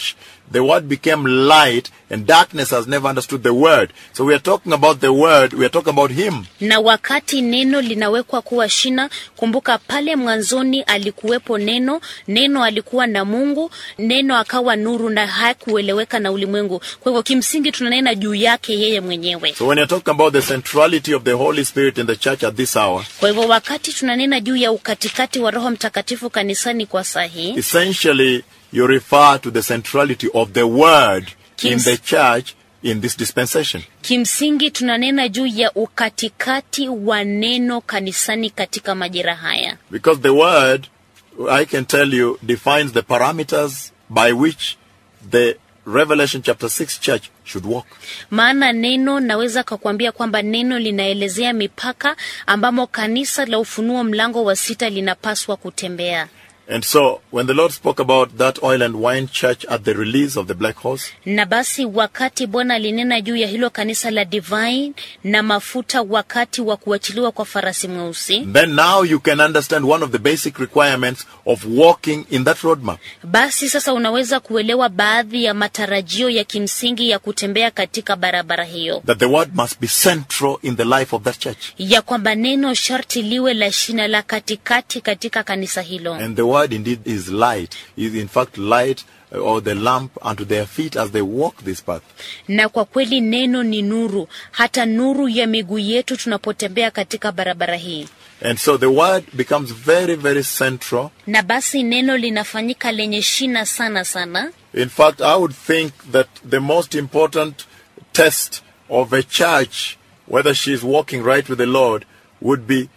Speaker 1: the word became light and darkness has never understood the word. So we are talking about the word, we are talking about him.
Speaker 2: na wakati neno linawekwa kuwa shina kumbuka pale mwanzoni alikuwepo neno neno alikuwa na mungu neno akawa nuru na hakueleweka na ulimwengu kwa hivyo kimsingi tunanena juu yake yeye mwenyewe
Speaker 1: So when you're talking about the centrality of the Holy Spirit in the church at this hour,
Speaker 2: kwa hivyo wakati tunanena juu ya ukatikati wa roho mtakatifu kanisani kwa saa hii
Speaker 1: essentially you refer to the centrality of the word in
Speaker 2: Kims-
Speaker 1: the church in this dispensation.
Speaker 2: kimsingi tunanena juu ya ukatikati wa neno kanisani katika majira haya
Speaker 1: Because the word, I can tell you, defines the parameters by which the Revelation chapter 6 church should walk.
Speaker 2: maana neno naweza kakuambia kwamba neno linaelezea mipaka ambamo kanisa la ufunuo mlango wa sita linapaswa kutembea
Speaker 1: And so, when the Lord spoke about that oil and wine church at the release of the black horse,
Speaker 2: na basi wakati bwana alinena juu ya hilo kanisa la divine na mafuta wakati wa kuachiliwa kwa farasi mweusi
Speaker 1: then now you can understand one of the basic requirements of walking in that roadmap.
Speaker 2: basi sasa unaweza kuelewa baadhi ya matarajio ya kimsingi ya kutembea katika barabara hiyo
Speaker 1: That the word must be central in the life of that church.
Speaker 2: ya kwamba neno sharti liwe la shina la katikati katika kanisa hilo
Speaker 1: And the word indeed is light, is in fact light uh, or the lamp unto their feet as they walk this path.
Speaker 2: na kwa kweli neno ni nuru hata nuru ya miguu yetu tunapotembea katika barabara hii
Speaker 1: And so the word becomes very, very central.
Speaker 2: na basi neno linafanyika lenye shina sana sana
Speaker 1: In fact, I would think that the most important test of a church, whether she is walking right with the Lord, would be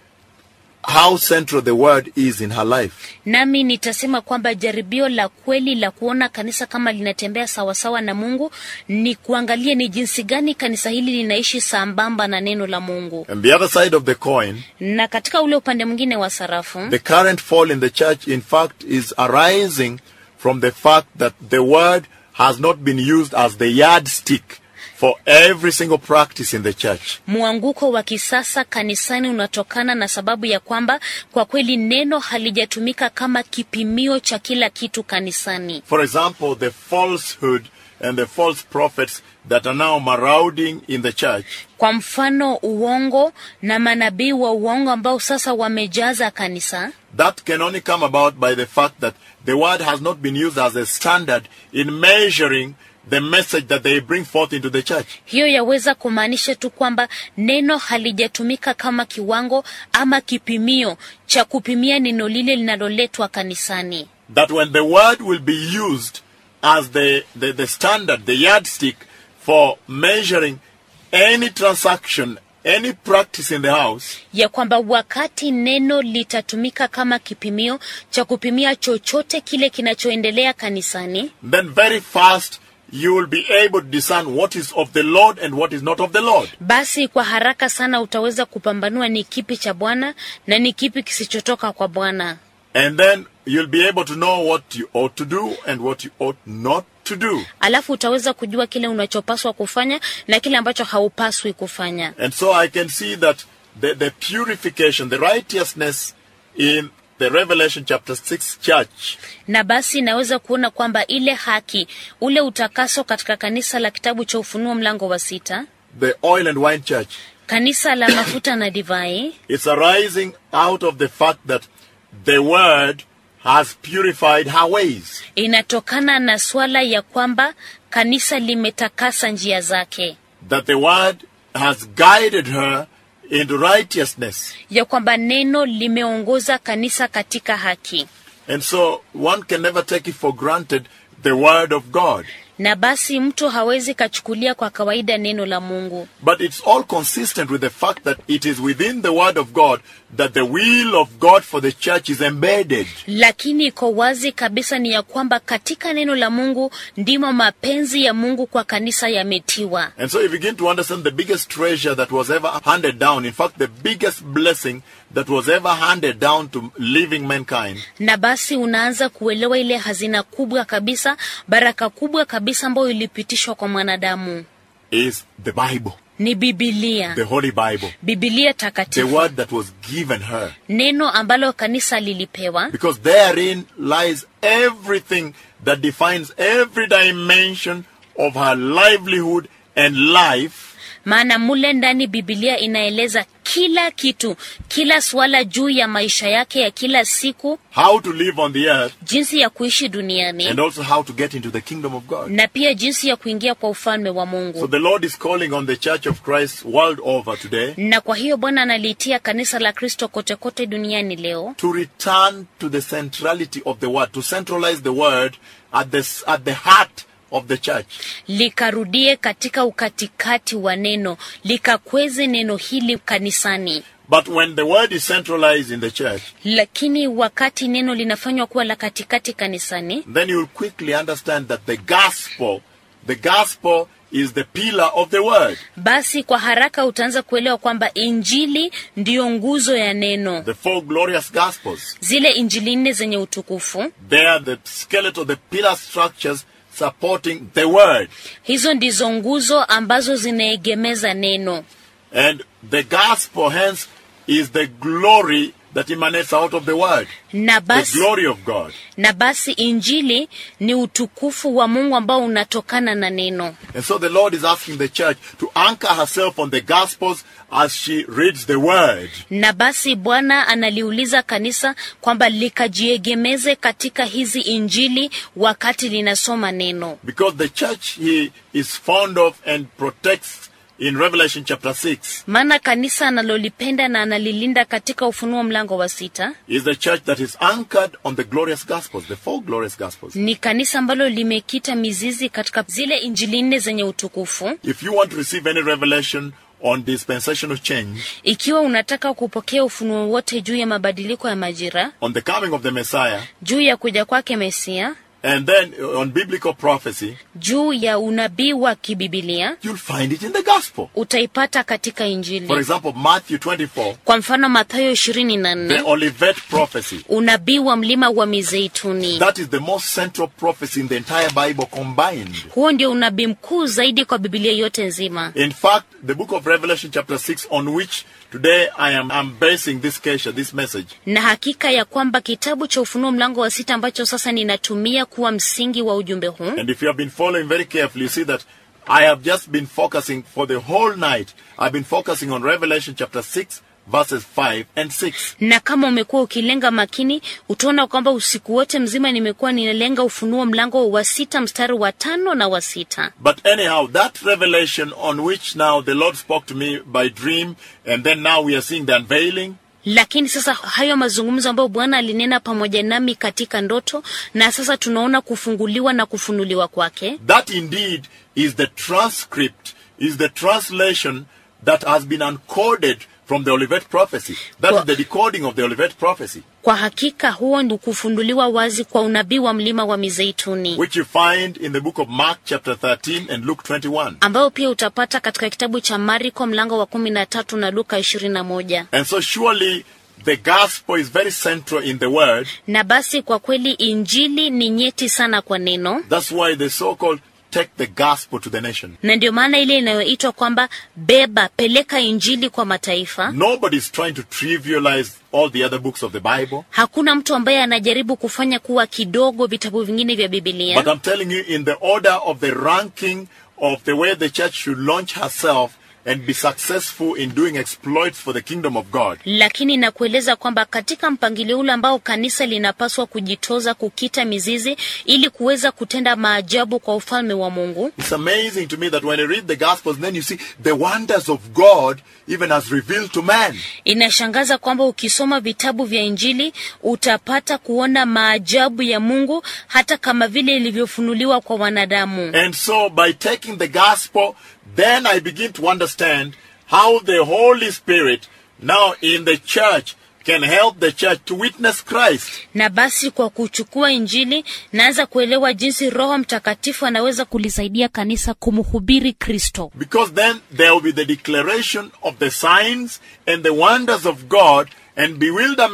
Speaker 1: how central the word is in her life.
Speaker 2: nami nitasema kwamba jaribio la kweli la kuona kanisa kama linatembea sawasawa na mungu ni kuangalia ni jinsi gani kanisa hili linaishi sambamba na neno la mungu
Speaker 1: And the other side of the coin,
Speaker 2: na katika ule upande mwingine wa sarafu
Speaker 1: the current fall in the church, in fact, is arising from the fact that the word has not been used as the yardstick for every single practice in the church.
Speaker 2: mwanguko wa kisasa kanisani unatokana na sababu ya kwamba kwa kweli neno halijatumika kama kipimio cha kila kitu kanisani
Speaker 1: For example, the falsehood and the false prophets that are now marauding in the church
Speaker 2: kwa mfano uongo na manabii wa uongo ambao sasa wamejaza kanisa
Speaker 1: that can only come about by the fact that the word has not been used as a standard in measuring the message that they bring forth into the church.
Speaker 2: hiyo yaweza kumaanisha tu kwamba neno halijatumika kama kiwango ama kipimio cha kupimia neno lile linaloletwa kanisani
Speaker 1: That when the word will be used as the, the, the standard, the yardstick for measuring any transaction, any practice in the house,
Speaker 2: ya kwamba wakati neno litatumika kama kipimio cha kupimia chochote kile kinachoendelea kanisani
Speaker 1: then very fast you will be able to discern what is of the Lord and what is not of the Lord.
Speaker 2: basi kwa haraka sana utaweza kupambanua ni kipi cha bwana na ni kipi kisichotoka kwa bwana
Speaker 1: And then you'll be able to know what you ought to do and what you ought not to do.
Speaker 2: alafu utaweza kujua kile unachopaswa kufanya na kile ambacho haupaswi kufanya
Speaker 1: And so I can see that the, the purification, the righteousness in the Revelation chapter 6 church
Speaker 2: na basi naweza kuona kwamba ile haki ule utakaso katika kanisa la kitabu cha ufunuo mlango wa sita
Speaker 1: the oil and wine church,
Speaker 2: kanisa la mafuta na divai
Speaker 1: it's arising out of the fact that the word has purified her ways.
Speaker 2: inatokana na swala ya kwamba kanisa limetakasa njia zake
Speaker 1: That the word has guided her into righteousness.
Speaker 2: ya kwamba neno limeongoza kanisa katika haki
Speaker 1: And so one can never take it for granted the word of God.
Speaker 2: na basi mtu hawezi kachukulia kwa kawaida neno la mungu
Speaker 1: But it's all consistent with the fact that it is within the word of God that the will of God for the church is embedded.
Speaker 2: lakini iko wazi kabisa ni ya kwamba katika neno la mungu ndimo mapenzi ya mungu kwa kanisa yametiwa
Speaker 1: And so you begin to understand the biggest treasure that was ever handed down. In fact, the biggest blessing that was ever handed down to living mankind
Speaker 2: na basi unaanza kuelewa ile hazina kubwa kabisa baraka kubwa kabisa ambayo ilipitishwa kwa mwanadamu
Speaker 1: is the Bible.
Speaker 2: ni bibilia
Speaker 1: the Holy Bible,
Speaker 2: bibilia
Speaker 1: the
Speaker 2: takatifu
Speaker 1: word that was given her.
Speaker 2: neno ambalo kanisa lilipewa
Speaker 1: Because therein lies everything that defines every dimension of her livelihood and life
Speaker 2: maana mule ndani bibilia inaeleza kila kitu kila suala juu ya maisha yake ya kila siku
Speaker 1: how to live on the earth
Speaker 2: jinsi ya kuishi duniani
Speaker 1: and also how to get into the kingdom of God.
Speaker 2: na pia jinsi ya kuingia kwa ufalme wa
Speaker 1: So
Speaker 2: mungu
Speaker 1: the Lord is calling on the Church of Christ world over today
Speaker 2: na kwa hiyo bwana analiitia kanisa la kristo kote kote duniani leo
Speaker 1: to return to the centrality of the word, to centralize the word at the, at the heart of the church.
Speaker 2: likarudie katika ukatikati wa neno likakweze neno hili kanisani
Speaker 1: But when the word is centralized in the church,
Speaker 2: lakini wakati neno linafanywa kuwa la katikati kanisani
Speaker 1: then you will quickly understand that the gospel, the gospel is the pillar of the word.
Speaker 2: basi kwa haraka utaanza kuelewa kwamba injili ndiyo nguzo ya neno
Speaker 1: The four glorious gospels.
Speaker 2: zile injili nne zenye utukufu
Speaker 1: They are the skeletal, the pillar structures supporting the word.
Speaker 2: hizo ndizo nguzo ambazo zinaegemeza neno
Speaker 1: And the gospel, hence, is the glory that emanates out of the word.
Speaker 2: na
Speaker 1: The
Speaker 2: basi,
Speaker 1: glory of God.
Speaker 2: na basi injili ni utukufu wa mungu ambao unatokana na neno
Speaker 1: And so the Lord is asking the church to anchor herself on the gospels as she reads the word.
Speaker 2: na basi bwana analiuliza kanisa kwamba likajiegemeze katika hizi injili wakati linasoma neno
Speaker 1: Because the church he is fond of and protects in Revelation chapter 6
Speaker 2: maana kanisa analolipenda na analilinda katika ufunuo mlango wa sita
Speaker 1: is the church that is anchored on the glorious gospels, the four glorious gospels.
Speaker 2: ni kanisa ambalo limekita mizizi katika zile injili nne zenye utukufu
Speaker 1: If you want to receive any revelation on dispensational change,
Speaker 2: ikiwa unataka kupokea ufunuo wote juu ya mabadiliko ya majira
Speaker 1: on the coming of the Messiah,
Speaker 2: juu ya kuja kwake mesia
Speaker 1: and then on biblical prophecy,
Speaker 2: juu ya unabii wa kibibilia
Speaker 1: you'll find it in the gospel.
Speaker 2: utaipata katika
Speaker 1: For
Speaker 2: injili
Speaker 1: example, Matthew 24,
Speaker 2: kwa mfano mathayo ishirini na
Speaker 1: the
Speaker 2: nne
Speaker 1: Olivet prophecy.
Speaker 2: unabii wa mlima wa mizeituni
Speaker 1: That is the most central prophecy in the entire Bible combined.
Speaker 2: huo ndio unabii mkuu zaidi kwa bibilia yote nzima
Speaker 1: In fact, the book of Revelation, chapter 6, on which today I am I'm basing this kesha, this message,
Speaker 2: na hakika ya kwamba kitabu cha ufunuo mlango wa sita ambacho sasa ninatumia kuwa msingi wa ujumbe huu
Speaker 1: and if you have been following very carefully, you see that I have just been focusing for the whole night. I've been focusing on Revelation chapter 6, verses 5 and 6.
Speaker 2: na kama umekuwa ukilenga makini utaona kwamba usiku wote mzima nimekuwa ninalenga ufunuo mlango wa sita mstari wa tano na wa sita
Speaker 1: But anyhow, that revelation on which now the Lord spoke to me by dream, and then now we are seeing the unveiling,
Speaker 2: lakini sasa hayo mazungumzo ambayo bwana alinena pamoja nami katika ndoto na sasa tunaona kufunguliwa na kufunuliwa kwake
Speaker 1: that indeed is the transcript, is the translation that has been uncoded from the Olivet prophecy. That
Speaker 2: Well-
Speaker 1: is the decoding of the Olivet prophecy,
Speaker 2: kwa hakika huo ni kufunduliwa wazi kwa unabii wa mlima wa mizeituni
Speaker 1: which you find in the book of Mark chapter 13 and Luke 21.
Speaker 2: ambayo pia utapata katika kitabu cha mariko mlango wa kumi na tatu na luka ishirini na moja
Speaker 1: And so surely the gospel is very central in the word.
Speaker 2: na basi kwa kweli injili ni nyeti sana kwa neno
Speaker 1: That's why the so-called take the gospel to the nation.
Speaker 2: na ndio maana ile inayoitwa kwamba beba peleka injili kwa mataifa
Speaker 1: Nobody's trying to trivialize all the other books of the Bible.
Speaker 2: hakuna mtu ambaye anajaribu kufanya kuwa kidogo vitabu vingine vya bibilia
Speaker 1: But I'm telling you, in the order of the ranking of the way the church should launch herself and be successful in doing exploits for the kingdom of God,
Speaker 2: lakini nakueleza kwamba katika mpangilio ule ambao kanisa linapaswa kujitoza kukita mizizi ili kuweza kutenda maajabu kwa ufalme wa mungu
Speaker 1: it's amazing to me that when you read the Gospels, then you see the wonders of God even as revealed to man.
Speaker 2: inashangaza kwamba ukisoma vitabu vya injili utapata kuona maajabu ya mungu hata kama vile ilivyofunuliwa kwa wanadamu
Speaker 1: And so, by taking the gospel, then I begin to understand how the Holy Spirit now in the church can help the church to witness Christ.
Speaker 2: na basi kwa kuchukua injili naanza kuelewa jinsi roho mtakatifu anaweza kulisaidia kanisa kumhubiri kristo
Speaker 1: Because then there will be the declaration of the signs and the wonders of God and bewilderment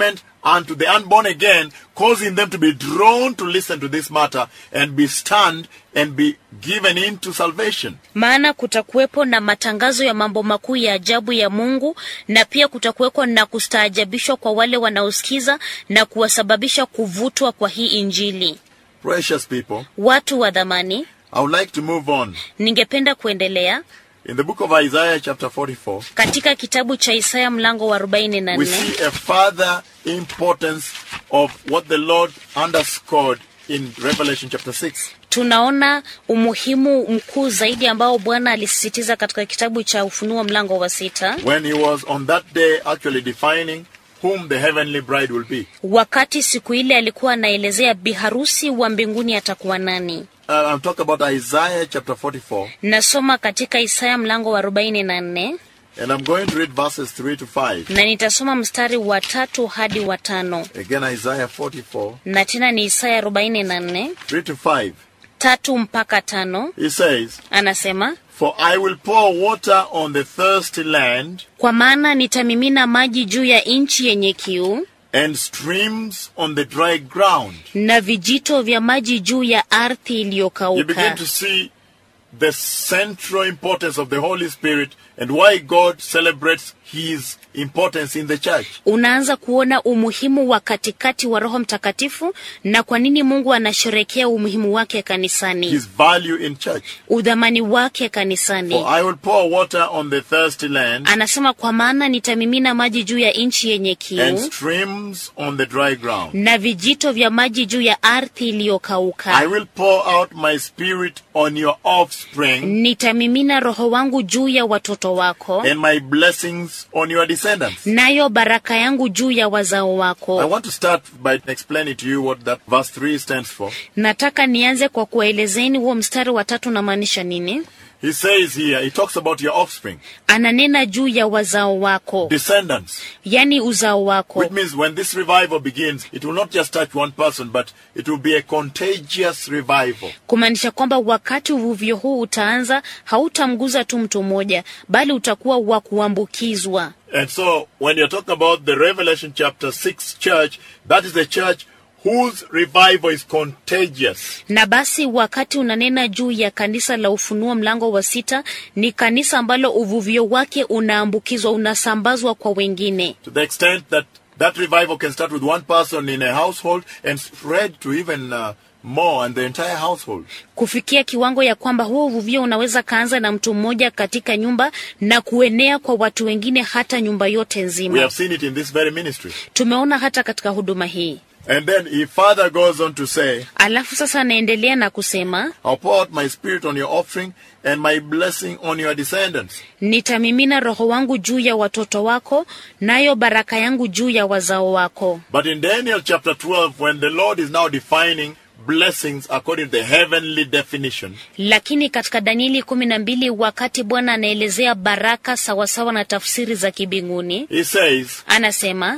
Speaker 1: unto the unborn again, causing them to be drawn to listen to this matter and be stunned and be given into salvation.
Speaker 2: maana kutakuwepo na matangazo ya mambo makuu ya ajabu ya Mungu, na pia kutakuwepo na kustaajabishwa kwa wale wanaosikiza na kuwasababisha kuvutwa kwa hii Injili.
Speaker 1: Precious people,
Speaker 2: Watu wa dhamani,
Speaker 1: I would like to move on.
Speaker 2: ningependa kuendelea
Speaker 1: In the book of Isaiah, chapter 44,
Speaker 2: katika kitabu cha Isaya mlango wa 44
Speaker 1: we see a further importance of what the Lord underscored in Revelation chapter 6.
Speaker 2: tunaona umuhimu mkuu zaidi ambao Bwana alisisitiza katika kitabu cha Ufunuo mlango wa sita,
Speaker 1: when he was on that day actually defining whom the heavenly bride will be.
Speaker 2: wakati siku ile alikuwa anaelezea biharusi wa mbinguni atakuwa nani.
Speaker 1: Uh, I'm talking about Isaiah chapter 44,
Speaker 2: Nasoma katika Isaya mlango wa 44
Speaker 1: and I'm going to read verses 3 to 5.
Speaker 2: na nitasoma mstari wa tatu hadi wa tano
Speaker 1: Again, Isaiah 44,
Speaker 2: na tena ni Isaya 44
Speaker 1: 3 to 5.
Speaker 2: tatu mpaka tano.
Speaker 1: He says,
Speaker 2: Anasema,
Speaker 1: For I will pour water on the thirsty land,
Speaker 2: kwa maana nitamimina maji juu ya nchi yenye kiu
Speaker 1: and streams on the dry ground.
Speaker 2: na vijito vya maji juu ya ardhi
Speaker 1: You begin
Speaker 2: iliyokauka.
Speaker 1: to see the central importance of the Holy Spirit and why God celebrates his importance in the church.
Speaker 2: Unaanza kuona umuhimu wa katikati wa Roho Mtakatifu na kwa nini Mungu anasherekea umuhimu wake kanisani,
Speaker 1: His value in church.
Speaker 2: udhamani wake kanisani.
Speaker 1: For I will pour water on the thirsty land
Speaker 2: Anasema, kwa maana nitamimina maji juu ya nchi yenye
Speaker 1: and
Speaker 2: kiu
Speaker 1: streams on the dry ground.
Speaker 2: na vijito vya maji juu ya ardhi
Speaker 1: I
Speaker 2: iliyokauka.
Speaker 1: will pour out my spirit on your offspring
Speaker 2: Nitamimina Roho wangu juu ya watoto wako,
Speaker 1: and my blessings on your descendants.
Speaker 2: nayo baraka yangu juu ya wazao
Speaker 1: I
Speaker 2: wako.
Speaker 1: want to start by explaining to you what that verse 3 stands for.
Speaker 2: Nataka nianze kwa kuwaelezeni huo mstari wa tatu unamaanisha nini.
Speaker 1: He says here, he talks about your offspring,
Speaker 2: Ananena juu ya wazao wako,
Speaker 1: descendants,
Speaker 2: yani uzao wako,
Speaker 1: which means when this revival begins, it will not just touch one person, but it will be a contagious revival.
Speaker 2: kumaanisha kwamba wakati uvuvio huu utaanza, hautamguza tu mtu mmoja, bali utakuwa wa kuambukizwa.
Speaker 1: And so, when you're talking about the Revelation chapter 6 church, that is the church whose revival is contagious.
Speaker 2: Na basi wakati unanena juu ya kanisa la Ufunuo mlango wa sita, ni kanisa ambalo uvuvio wake unaambukizwa, unasambazwa kwa wengine,
Speaker 1: To the extent that that revival can start with one person in a household and spread to even uh, more and the entire household.
Speaker 2: kufikia kiwango ya kwamba huo uvuvio unaweza kaanza na mtu mmoja katika nyumba na kuenea kwa watu wengine, hata nyumba yote
Speaker 1: We
Speaker 2: nzima.
Speaker 1: have seen it in this very ministry.
Speaker 2: Tumeona hata katika huduma hii.
Speaker 1: And then he further goes on to say,
Speaker 2: Alafu sasa anaendelea na kusema
Speaker 1: I'll pour out my spirit on your offering and my blessing on your descendants.
Speaker 2: nitamimina roho wangu juu ya watoto wako, nayo baraka yangu juu ya wazao wako.
Speaker 1: But in Daniel chapter 12, when the Lord is now defining blessings according to the heavenly definition,
Speaker 2: Lakini katika Danieli kumi na mbili wakati Bwana anaelezea baraka sawasawa na tafsiri za kibinguni,
Speaker 1: he says,
Speaker 2: anasema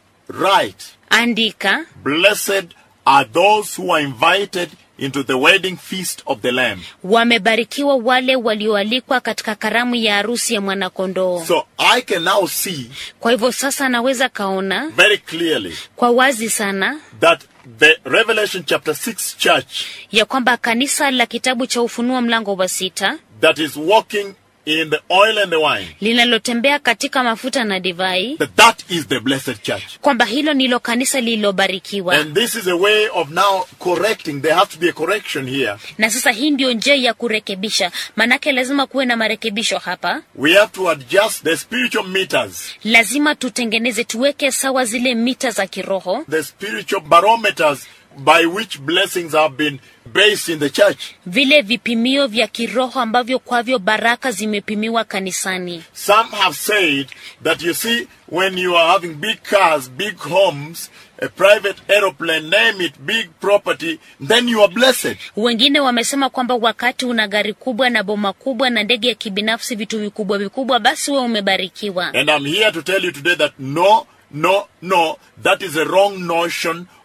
Speaker 1: Right,
Speaker 2: andika,
Speaker 1: blessed are those who are invited into the wedding feast of the Lamb.
Speaker 2: wamebarikiwa wale walioalikwa katika karamu ya harusi ya mwanakondoo.
Speaker 1: So I can now see
Speaker 2: Kwa hivyo sasa anaweza kaona
Speaker 1: very clearly
Speaker 2: kwa wazi sana
Speaker 1: that the Revelation chapter 6 church
Speaker 2: ya kwamba kanisa la kitabu cha Ufunuo mlango wa sita
Speaker 1: that is walking in the oil and the wine,
Speaker 2: linalotembea katika mafuta na divai,
Speaker 1: that that is the blessed church.
Speaker 2: kwamba hilo ndilo kanisa lililobarikiwa.
Speaker 1: And this is a way of now correcting. There has to be a correction here.
Speaker 2: Na sasa hii ndio njia ya kurekebisha, manake lazima kuwe na marekebisho hapa.
Speaker 1: We have to adjust the spiritual meters,
Speaker 2: Lazima tutengeneze, tuweke sawa zile mita za kiroho,
Speaker 1: the spiritual barometers by which blessings have been based in the church.
Speaker 2: vile vipimio vya kiroho ambavyo kwavyo baraka zimepimiwa kanisani.
Speaker 1: Some have said that you see, when you are having big cars, big homes, a private aeroplane, name it, big property, then you are blessed.
Speaker 2: Wengine wamesema kwamba wakati una gari kubwa na boma kubwa na ndege ya kibinafsi, vitu vikubwa vikubwa, basi wewe umebarikiwa.
Speaker 1: And I'm here to tell you today that no, no, no, that is a wrong notion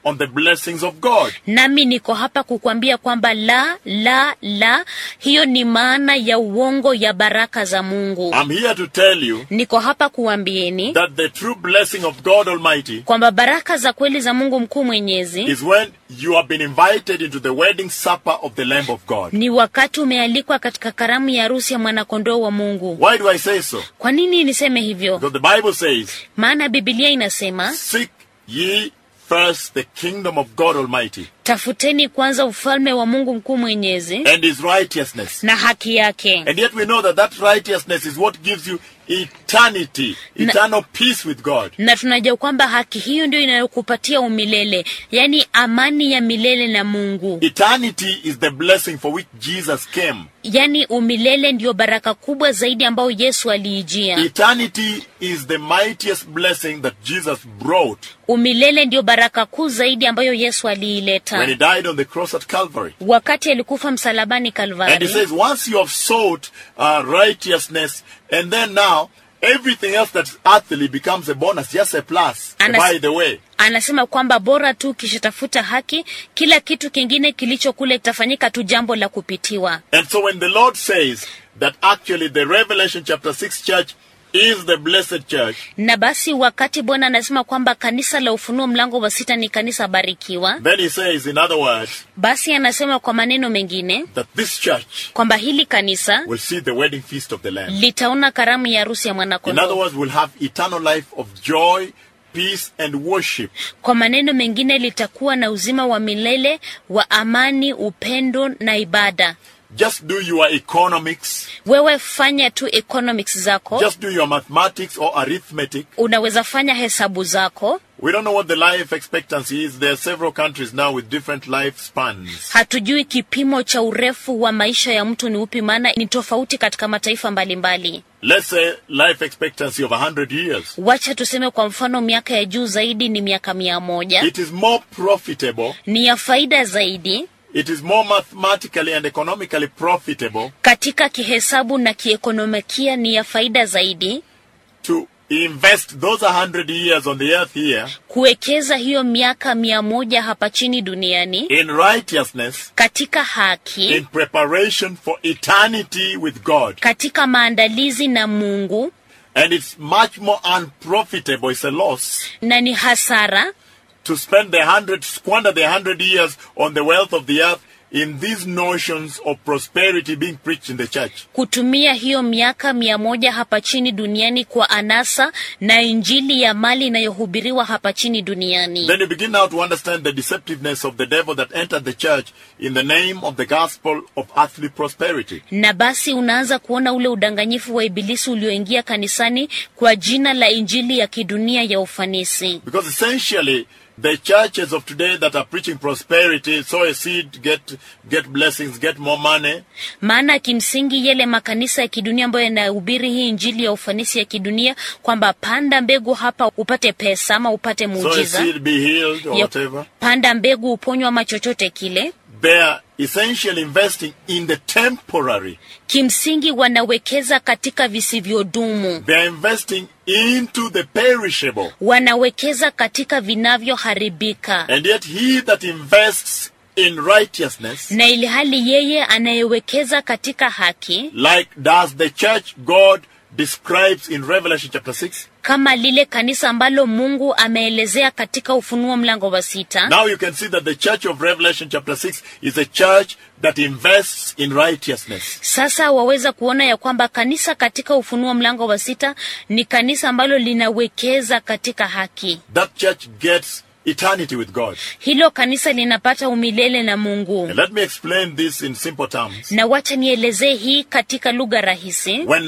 Speaker 1: on the blessings of God.
Speaker 2: nami niko hapa kukwambia kwamba la la la hiyo ni maana ya uongo ya baraka za mungu
Speaker 1: I'm here to tell you
Speaker 2: niko hapa kuambieni
Speaker 1: that the true blessing of God Almighty
Speaker 2: kwamba baraka za kweli za mungu mkuu mwenyezi
Speaker 1: is when you have been invited into the wedding supper of the Lamb of God.
Speaker 2: ni wakati umealikwa katika karamu ya harusi ya mwanakondoo wa mungu
Speaker 1: Why do I say so?
Speaker 2: kwa nini niseme hivyo
Speaker 1: Because the Bible says,
Speaker 2: maana bibilia inasema
Speaker 1: Seek ye first the kingdom of God Almighty
Speaker 2: tafuteni kwanza ufalme wa mungu mkuu mwenyezi
Speaker 1: and his righteousness.
Speaker 2: na haki yake
Speaker 1: And yet we know that that righteousness is what gives you eternity,
Speaker 2: Na-
Speaker 1: eternal peace with God.
Speaker 2: na tunajua kwamba haki hiyo ndio inayokupatia umilele yaani amani ya milele na mungu
Speaker 1: Eternity is the blessing for which Jesus came.
Speaker 2: yaani umilele ndiyo baraka kubwa zaidi ambayo yesu aliijia
Speaker 1: Eternity is the mightiest blessing that Jesus brought
Speaker 2: umilele ndiyo baraka kuu zaidi ambayo yesu
Speaker 1: when he
Speaker 2: aliileta
Speaker 1: died on the cross at Calvary.
Speaker 2: wakati alikufa msalabani
Speaker 1: And he
Speaker 2: kalvari
Speaker 1: says, once you have sought uh, righteousness, and then now everything else that's earthly becomes a bonus, just a plus.
Speaker 2: And
Speaker 1: by the way,
Speaker 2: anasema kwamba bora tu ukishatafuta haki kila kitu kingine kilicho kule kitafanyika tu jambo la kupitiwa
Speaker 1: and so when the Lord says that actually the Revelation chapter 6 church is the blessed church,
Speaker 2: na basi wakati bwana anasema kwamba kanisa la ufunuo mlango wa sita ni kanisa barikiwa
Speaker 1: then he says, in other words,
Speaker 2: basi anasema kwa maneno mengine
Speaker 1: that this church
Speaker 2: kwamba hili kanisa
Speaker 1: will see the wedding feast of the Lamb.
Speaker 2: litaona karamu ya harusi ya
Speaker 1: In other
Speaker 2: mwanakondoo
Speaker 1: words, will have eternal life of joy, peace, and worship.
Speaker 2: kwa maneno mengine litakuwa na uzima wa milele wa amani upendo na ibada
Speaker 1: Just do your economics,
Speaker 2: wewe fanya tu economics zako
Speaker 1: just do your mathematics or arithmetic.
Speaker 2: unaweza fanya hesabu zako
Speaker 1: We don't know what the life expectancy is. There are several countries now with different lifespans.
Speaker 2: hatujui kipimo cha urefu wa maisha ya mtu ni upi maana ni tofauti katika mataifa mbalimbali
Speaker 1: Let's say life expectancy of 100 years.
Speaker 2: wacha tuseme kwa mfano miaka ya juu zaidi ni miaka mia moja
Speaker 1: It is more profitable,
Speaker 2: ni ya faida zaidi
Speaker 1: it is more mathematically and economically profitable
Speaker 2: katika kihesabu na kiekonomikia ni ya faida zaidi
Speaker 1: to invest those 100 years on the earth here
Speaker 2: kuwekeza hiyo miaka mia moja hapa chini duniani
Speaker 1: in righteousness,
Speaker 2: katika haki
Speaker 1: in preparation for eternity with God.
Speaker 2: katika maandalizi na mungu
Speaker 1: And it's much more unprofitable, it's a loss,
Speaker 2: na ni hasara
Speaker 1: to spend the hundred, squander the hundred years on the wealth of the earth in these notions of prosperity being preached in the church.
Speaker 2: kutumia hiyo miaka mia moja hapa chini duniani kwa anasa na injili ya mali inayohubiriwa hapa chini duniani
Speaker 1: Then you begin now to understand the deceptiveness of the devil that entered the church in the name of the gospel of earthly prosperity.
Speaker 2: na basi unaanza kuona ule udanganyifu wa ibilisi ulioingia kanisani kwa jina la injili ya kidunia ya ufanisi
Speaker 1: Because essentially, the churches of today that are preaching prosperity, sow a seed, get, get blessings, get more money,
Speaker 2: maana kimsingi yale makanisa ya kidunia ambayo yanahubiri hii injili ya ufanisi ya kidunia kwamba panda mbegu hapa upate pesa ama upate
Speaker 1: sow a
Speaker 2: muujiza
Speaker 1: seed, be healed, or
Speaker 2: Ya-
Speaker 1: whatever.
Speaker 2: panda mbegu uponywa ama chochote kile
Speaker 1: They are essentially investing in the temporary.
Speaker 2: kimsingi wanawekeza katika visivyodumu
Speaker 1: They are investing into the perishable.
Speaker 2: wanawekeza katika vinavyoharibika
Speaker 1: And yet he that invests in righteousness,
Speaker 2: na ili hali yeye anayewekeza katika haki
Speaker 1: like does the church God describes in Revelation chapter 6,
Speaker 2: kama lile kanisa ambalo mungu ameelezea katika ufunuo mlango wa sita
Speaker 1: now you can see that the church of Revelation chapter 6 is a church that invests in righteousness.
Speaker 2: sasa waweza kuona ya kwamba kanisa katika ufunuo mlango wa sita ni kanisa ambalo linawekeza katika haki
Speaker 1: That church gets eternity with God.
Speaker 2: hilo kanisa linapata umilele na mungu
Speaker 1: And let me explain this in simple terms.
Speaker 2: na wacha nielezee hii katika lugha rahisi
Speaker 1: When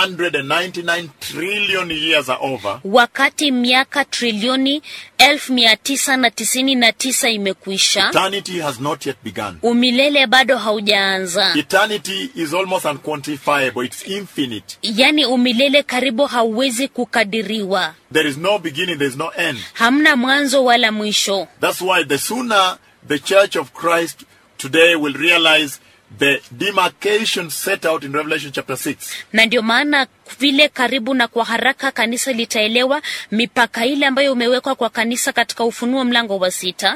Speaker 1: 999 trillion years are over,
Speaker 2: wakati miaka trilioni elfu mia tisa na tisini na tisa imekwisha
Speaker 1: eternity has not yet begun.
Speaker 2: umilele bado haujaanza
Speaker 1: Eternity is almost unquantifiable, it's infinite.
Speaker 2: yaani umilele karibu hauwezi kukadiriwa
Speaker 1: There is no beginning, there is no end.
Speaker 2: hamna mwanzo wala mwisho
Speaker 1: That's why the sooner the church of Christ today will realize the demarcation set out in Revelation chapter 6,
Speaker 2: na ndio maana vile karibu na kwa haraka kanisa litaelewa mipaka ile ambayo umewekwa kwa kanisa katika ufunuo mlango wa sita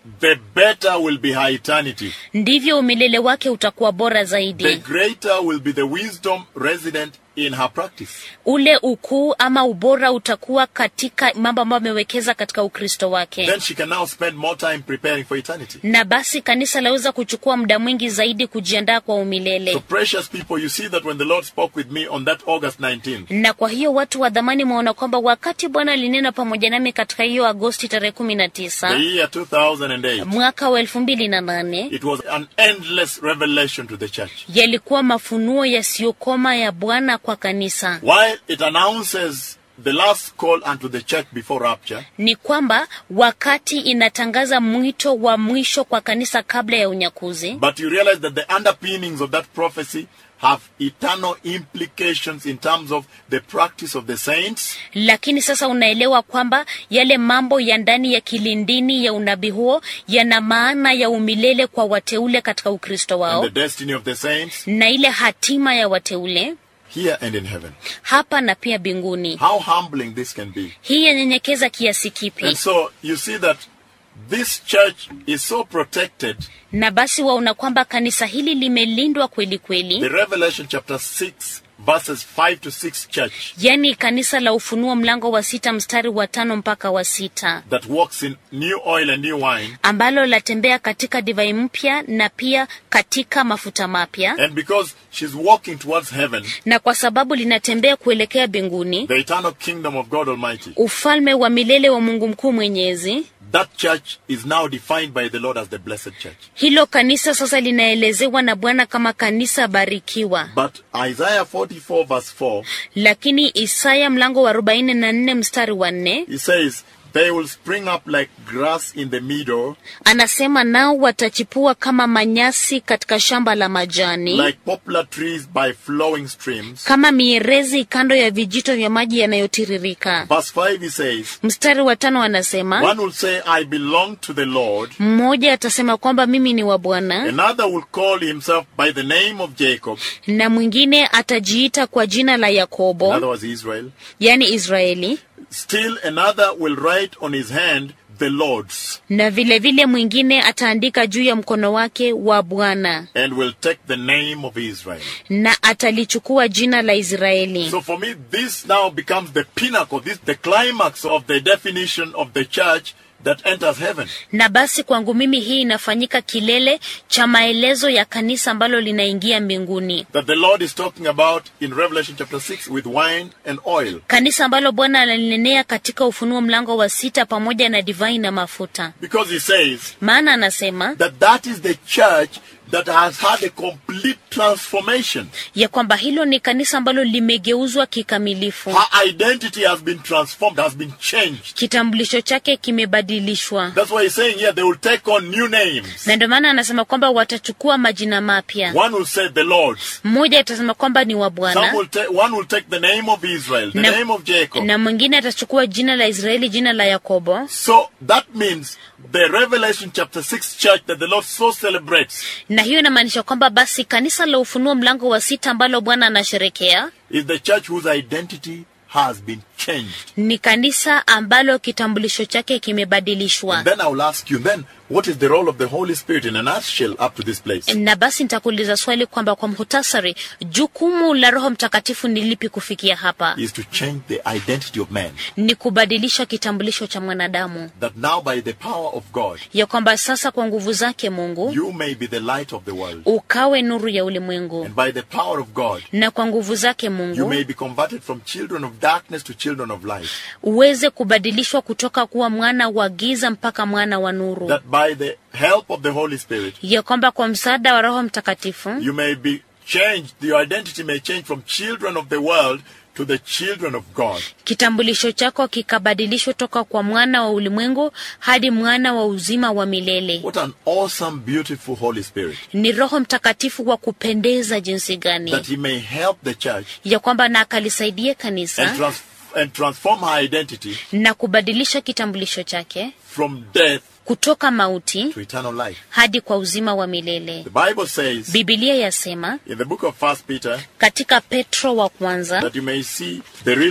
Speaker 1: the better will be her eternity.
Speaker 2: ndivyo umilele wake utakuwa bora
Speaker 1: The
Speaker 2: zaidi
Speaker 1: greater will be the wisdom resident in her practice.
Speaker 2: ule ukuu ama ubora utakuwa katika mambo ambayo amewekeza katika ukristo wake
Speaker 1: Then she can now spend more time preparing for eternity.
Speaker 2: na basi kanisa laweza kuchukua muda mwingi zaidi kujiandaa kwa umilele
Speaker 1: So, precious people, you see that when the Lord spoke with me on that August 19th,
Speaker 2: na kwa hiyo watu wa dhamani mwaona kwamba wakati bwana alinena pamoja nami katika hiyo agosti tarehe kumi na
Speaker 1: the
Speaker 2: tisa
Speaker 1: year 2008,
Speaker 2: mwaka wa elfu mbili na nane
Speaker 1: it was an endless revelation to the church.
Speaker 2: yalikuwa mafunuo yasiyokoma ya bwana kwa kanisa
Speaker 1: While it announces the last call unto the church before rapture,
Speaker 2: ni kwamba wakati inatangaza mwito wa mwisho kwa kanisa kabla ya unyakuzi
Speaker 1: but you realize that the underpinnings of that prophecy have eternal implications in terms of the practice of the saints
Speaker 2: lakini sasa unaelewa kwamba yale mambo ya ndani ya kilindini ya unabii huo yana maana ya umilele kwa wateule katika ukristo
Speaker 1: and
Speaker 2: wao
Speaker 1: the destiny of the saints
Speaker 2: na ile hatima ya wateule
Speaker 1: here and in heaven.
Speaker 2: hapa na pia mbinguni
Speaker 1: How humbling this can be.
Speaker 2: hii yanyenyekeza kiasi kipi
Speaker 1: And so you see that this church is so protected.
Speaker 2: na basi waona kwamba kanisa hili limelindwa kweli
Speaker 1: The
Speaker 2: kweli
Speaker 1: Revelation chapter 6, verses 5 to 6 church
Speaker 2: yaani kanisa la ufunuo mlango wa sita mstari wa tano mpaka wa sita
Speaker 1: that walks in new oil and new wine.
Speaker 2: ambalo latembea katika divai mpya na pia katika mafuta mapya
Speaker 1: And because she's walking towards heaven,
Speaker 2: na kwa sababu linatembea kuelekea mbinguni
Speaker 1: the eternal kingdom of God Almighty,
Speaker 2: ufalme wa milele wa mungu mkuu mwenyezi
Speaker 1: that church is now defined by the Lord as the blessed church.
Speaker 2: hilo kanisa sasa linaelezewa na bwana kama kanisa barikiwa
Speaker 1: But Isaiah 44, verse 4,
Speaker 2: lakini isaya mlango wa 44 mstari wa 4
Speaker 1: he says, They will spring up like grass in the meadow,
Speaker 2: anasema nao watachipua kama manyasi katika shamba la majani
Speaker 1: like poplar trees by flowing streams.
Speaker 2: kama mierezi kando ya vijito vya maji yanayotiririka
Speaker 1: Verse 5, he says,
Speaker 2: mstari wa tano anasema
Speaker 1: One will say, I belong to the Lord.
Speaker 2: mmoja atasema kwamba mimi ni wa bwana
Speaker 1: Another will call himself by the name of Jacob,
Speaker 2: na mwingine atajiita kwa jina la
Speaker 1: in
Speaker 2: yakobo
Speaker 1: other words, Israel.
Speaker 2: yani israeli
Speaker 1: Still another will write on his hand, the Lord's,
Speaker 2: na vilevile vile mwingine ataandika juu ya mkono wake wa bwana
Speaker 1: and will take the name of Israel.
Speaker 2: na atalichukua jina la israeli
Speaker 1: So for me, this now becomes the pinnacle, this the climax of the definition of the church that enters heaven.
Speaker 2: na basi kwangu mimi hii inafanyika kilele cha maelezo ya kanisa ambalo linaingia mbinguni
Speaker 1: That the Lord is talking about in Revelation chapter 6 with wine and oil.
Speaker 2: kanisa ambalo bwana analinenea katika ufunuo mlango wa sita pamoja na divai na mafuta
Speaker 1: Because he says
Speaker 2: maana anasema
Speaker 1: that that is the church that has had a complete transformation.
Speaker 2: ya kwamba hilo ni kanisa ambalo limegeuzwa kikamilifu
Speaker 1: Her identity has been transformed, has been changed.
Speaker 2: kitambulisho chake kimebadilishwa
Speaker 1: That's why he's saying here they will take on new names.
Speaker 2: na ndio maana anasema kwamba watachukua majina mapya
Speaker 1: One will say the Lord's.
Speaker 2: mmoja atasema kwamba ni wa
Speaker 1: Some
Speaker 2: bwana
Speaker 1: will take one will take the name of Israel, the
Speaker 2: Na-
Speaker 1: name of Jacob.
Speaker 2: na mwingine atachukua jina la israeli jina la yakobo
Speaker 1: So that means the Revelation chapter 6 church that the Lord so celebrates
Speaker 2: na hiyo inamaanisha kwamba basi kanisa la ufunuo mlango wa sita ambalo bwana anasherekea
Speaker 1: is the church whose identity has been changed.
Speaker 2: ni kanisa ambalo kitambulisho chake kimebadilishwa
Speaker 1: And then I will ask you, then what is the role of the Holy Spirit in a nutshell up to this place?
Speaker 2: na basi nitakuuliza swali kwamba kwa mhutasari jukumu la roho mtakatifu ni lipi kufikia hapa
Speaker 1: Is to change the identity of man.
Speaker 2: ni kubadilisha kitambulisho cha mwanadamu
Speaker 1: That now by the power of God,
Speaker 2: ya kwamba sasa kwa nguvu zake mungu
Speaker 1: you may be the light of the world.
Speaker 2: ukawe nuru ya ulimwengu
Speaker 1: And by the power of God,
Speaker 2: na kwa nguvu zake
Speaker 1: you
Speaker 2: mungu
Speaker 1: may be converted from children of darkness to children of light.
Speaker 2: uweze kubadilishwa kutoka kuwa mwana wa giza mpaka mwana wa nuru
Speaker 1: That by the help of the Holy Spirit,
Speaker 2: ya kwamba kwa msaada wa roho mtakatifu
Speaker 1: you may be changed, your identity may change from children of the world to the children of God.
Speaker 2: kitambulisho chako kikabadilishwa toka kwa mwana wa ulimwengu hadi mwana wa uzima wa milele
Speaker 1: What an awesome, beautiful Holy Spirit.
Speaker 2: ni roho mtakatifu wa kupendeza jinsi gani
Speaker 1: That He may help the church
Speaker 2: ya kwamba na akalisaidie
Speaker 1: and,
Speaker 2: kanisa
Speaker 1: trans- and transform her identity
Speaker 2: na kubadilisha kitambulisho chake
Speaker 1: from death
Speaker 2: kutoka mauti
Speaker 1: to eternal life.
Speaker 2: hadi kwa uzima wa milele
Speaker 1: The Bible says
Speaker 2: bibilia yasema
Speaker 1: in the book of First Peter
Speaker 2: katika petro wa kwanza
Speaker 1: that you may see the real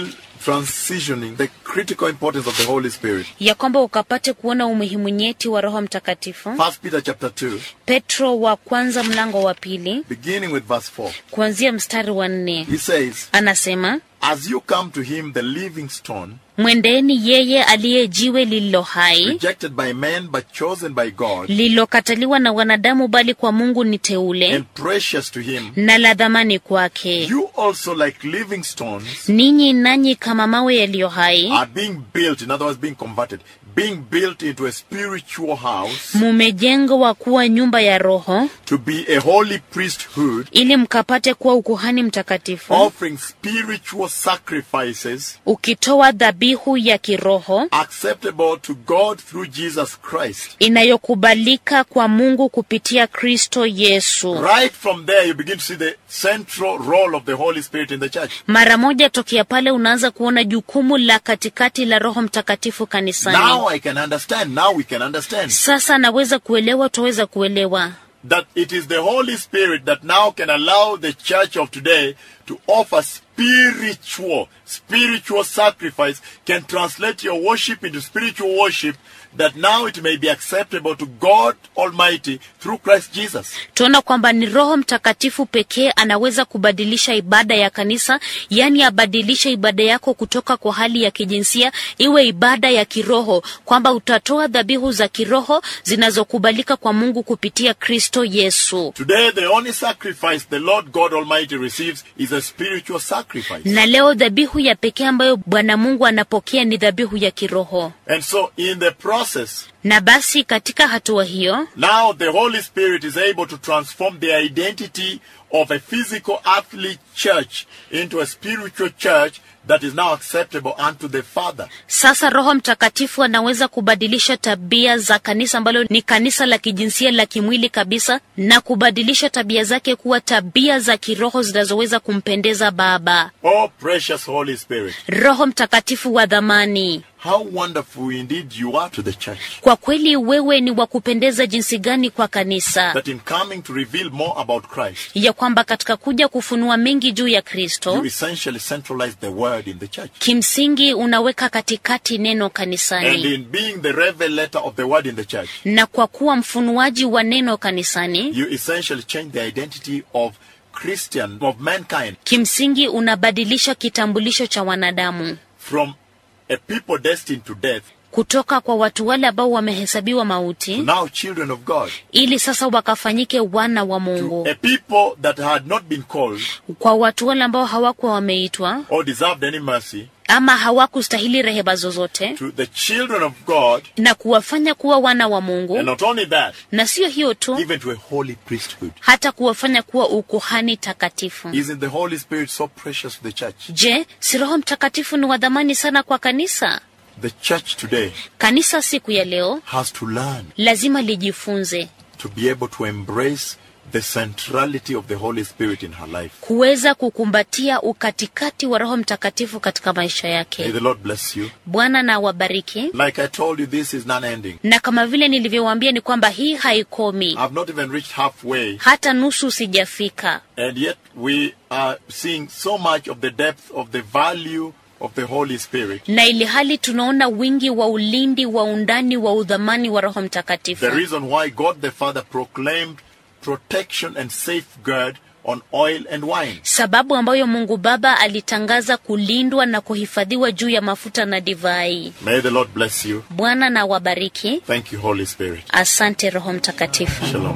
Speaker 1: transitioning the critical importance of the Holy Spirit.
Speaker 2: ya kwamba ukapate kuona umuhimu nyeti wa roho mtakatifu
Speaker 1: First Peter chapter 2,
Speaker 2: petro wa kwanza mlango wa pili
Speaker 1: beginning with verse 4.
Speaker 2: kuanzia mstari wa nne
Speaker 1: He says,
Speaker 2: anasema
Speaker 1: As you come to him, the living stone,
Speaker 2: mwendeni yeye aliye jiwe lililo hai
Speaker 1: rejected by men but chosen by God,
Speaker 2: lililokataliwa na wanadamu bali kwa mungu ni teule
Speaker 1: and precious to him,
Speaker 2: na la dhamani kwake
Speaker 1: you also, like living stones,
Speaker 2: ninyi nanyi kama mawe yaliyo hai
Speaker 1: are being built, in other words, being converted, being built into a spiritual house
Speaker 2: mumejengwa kuwa nyumba ya roho
Speaker 1: to be a holy priesthood,
Speaker 2: ili mkapate kuwa ukuhani mtakatifu
Speaker 1: offering spiritual sacrifices
Speaker 2: ukitoa dhabihu ya kiroho
Speaker 1: acceptable to God through Jesus Christ.
Speaker 2: inayokubalika kwa mungu kupitia kristo yesu
Speaker 1: Right from there, you begin to see the central role of the Holy Spirit in the church.
Speaker 2: mara moja tokea pale unaanza kuona jukumu la katikati la roho mtakatifu kanisani
Speaker 1: Now I can understand, now we can understand
Speaker 2: sasa naweza kuelewa twaweza kuelewa
Speaker 1: that it is the Holy Spirit that now can allow the church of today to offer spiritual, spiritual sacrifice, can translate your worship into spiritual worship, that now it may be acceptable to God Almighty through Christ Jesus.
Speaker 2: tunaona kwamba ni roho mtakatifu pekee anaweza kubadilisha ibada ya kanisa yaani abadilishe ibada yako kutoka kwa hali ya kijinsia iwe ibada ya kiroho kwamba utatoa dhabihu za kiroho zinazokubalika kwa mungu kupitia kristo yesu
Speaker 1: Today, the only sacrifice the Lord God Almighty receives is a spiritual sacrifice.
Speaker 2: na leo dhabihu ya pekee ambayo bwana mungu anapokea ni dhabihu ya kiroho
Speaker 1: And so, in the process,
Speaker 2: na basi katika hatua hiyo
Speaker 1: now the Holy Spirit is able to transform the identity of a physical earthly church into a spiritual church that is now acceptable unto the Father.
Speaker 2: sasa roho mtakatifu anaweza kubadilisha tabia za kanisa ambalo ni kanisa la kijinsia la kimwili kabisa na kubadilisha tabia zake kuwa tabia za kiroho zinazoweza kumpendeza baba
Speaker 1: Oh, precious Holy Spirit,
Speaker 2: roho mtakatifu wa dhamani
Speaker 1: how wonderful indeed you are to the church.
Speaker 2: kwa kweli wewe ni wa kupendeza jinsi gani kwa kanisa
Speaker 1: That in coming to reveal more about Christ,
Speaker 2: ya kwamba katika kuja kufunua mengi juu ya
Speaker 1: you
Speaker 2: kristo
Speaker 1: essentially centralize the word in the church.
Speaker 2: kimsingi unaweka katikati neno
Speaker 1: And
Speaker 2: kanisani
Speaker 1: in being the revelator of the word in the church,
Speaker 2: na kwa kuwa mfunuaji wa neno kanisani
Speaker 1: you essentially change the identity of Christian, of mankind,
Speaker 2: kimsingi unabadilisha kitambulisho cha wanadamu
Speaker 1: from a people destined to death
Speaker 2: kutoka kwa watu wale ambao wamehesabiwa
Speaker 1: to
Speaker 2: mauti
Speaker 1: now children of God,
Speaker 2: ili sasa wakafanyike wana wa
Speaker 1: to
Speaker 2: mungu
Speaker 1: a people that had not been called
Speaker 2: kwa watu wale ambao hawakuwa wameitwa
Speaker 1: or deserved any mercy,
Speaker 2: ama hawakustahili rehema zozote
Speaker 1: to the children of God,
Speaker 2: na kuwafanya kuwa wana wa
Speaker 1: and
Speaker 2: mungu
Speaker 1: not only that,
Speaker 2: na sio hiyo tu
Speaker 1: even to a holy priesthood.
Speaker 2: hata kuwafanya kuwa ukuhani takatifu
Speaker 1: Isn't the Holy Spirit so precious to the church?
Speaker 2: je si roho mtakatifu ni wa dhamani sana kwa kanisa
Speaker 1: The church today
Speaker 2: kanisa siku ya leo
Speaker 1: has to learn
Speaker 2: lazima lijifunze
Speaker 1: to be able to embrace the centrality of the Holy Spirit in her life.
Speaker 2: kuweza kukumbatia ukatikati wa roho mtakatifu katika maisha
Speaker 1: May
Speaker 2: yake
Speaker 1: the Lord bless you.
Speaker 2: bwana na wabariki
Speaker 1: Like I told you, this is non ending.
Speaker 2: na kama vile nilivyowaambia ni kwamba hii haikomi
Speaker 1: I've not even reached halfway,
Speaker 2: hata nusu sijafika
Speaker 1: and yet we are seeing so much of the depth of the value of the Holy Spirit.
Speaker 2: na ili hali tunaona wingi wa ulindi wa undani wa udhamani wa roho mtakatifu
Speaker 1: The reason why God the Father proclaimed protection and safeguard on oil and wine.
Speaker 2: sababu ambayo mungu baba alitangaza kulindwa na kuhifadhiwa juu ya mafuta na divai
Speaker 1: May the Lord bless you.
Speaker 2: bwana na wabariki
Speaker 1: Thank you, Holy Spirit.
Speaker 2: asante roho mtakatifu
Speaker 1: Shalom.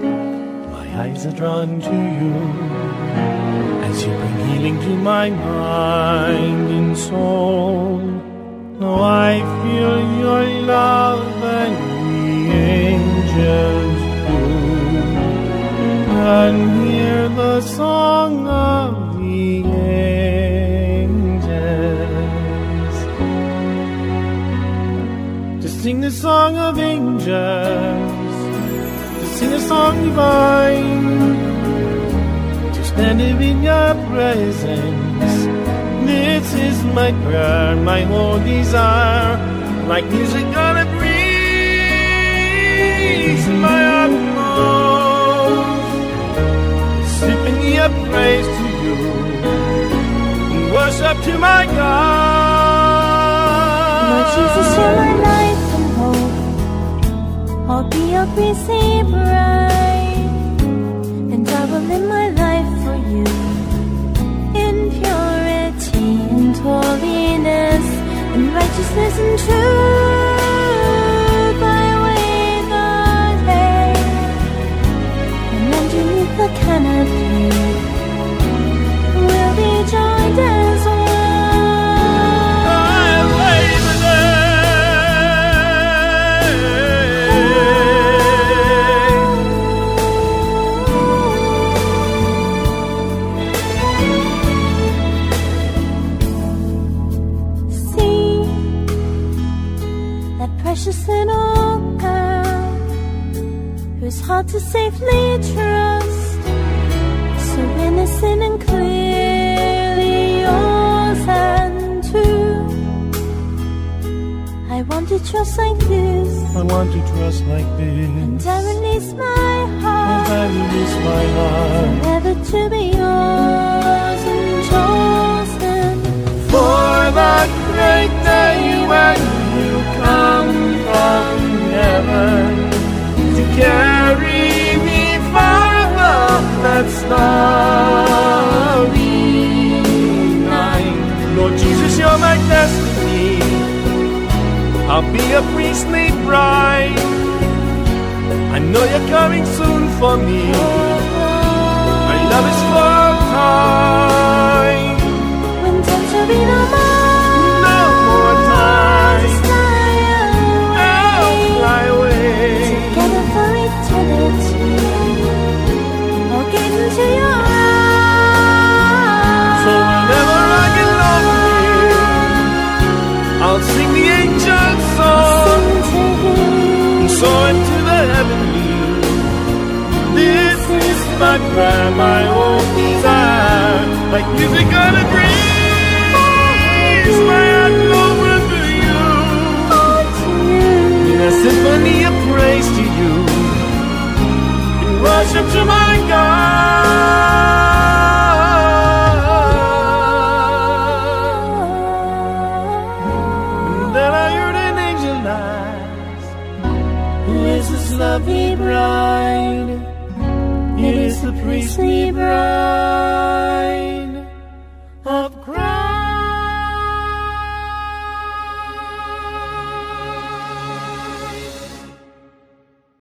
Speaker 3: My eyes are drawn to you as you bring healing to my mind and soul. Now I feel your love and the angels do, and hear the song of the angels. To sing the song of angels to sing a song divine, to stand in your presence. This is my prayer, my whole desire, like music on a breeze, my utmost, singing a praise to you, and worship to my God.
Speaker 4: Jesus, you're my life and hope. I'll be your busy bride, and I will live my life for you in purity and holiness, and righteousness and truth. I wait the day, and underneath the canopy, we'll be joined as one. See that precious little girl whose heart to safely trust, so innocent and clearly yours and true. I want to trust like this,
Speaker 3: I want to trust like
Speaker 4: and
Speaker 3: this.
Speaker 4: I release my
Speaker 3: And
Speaker 4: heart.
Speaker 3: I release my heart.
Speaker 4: Never to be yours and chosen
Speaker 3: For that great day when you come from heaven to carry me far above that starry night. Lord Jesus, you're my destiny. I'll be a priestly bride. I know you're coming soon for me. My love is for all time.
Speaker 4: when time shall be no more.
Speaker 3: No more time.
Speaker 4: Just fly
Speaker 3: I'll
Speaker 4: away.
Speaker 3: fly away.
Speaker 4: Together for eternity. I'll get into your eyes.
Speaker 3: So whenever I get lonely, I'll sing the angel song
Speaker 4: Sing to him.
Speaker 3: and soar into the heavenly. This is my prayer, my own desire. Like music on a breeze, my heart over to you.
Speaker 4: To you.
Speaker 3: In a symphony of praise to you, in worship to my God. And then I heard an angel ask, Who is this lovely bride? It is the priestly bride.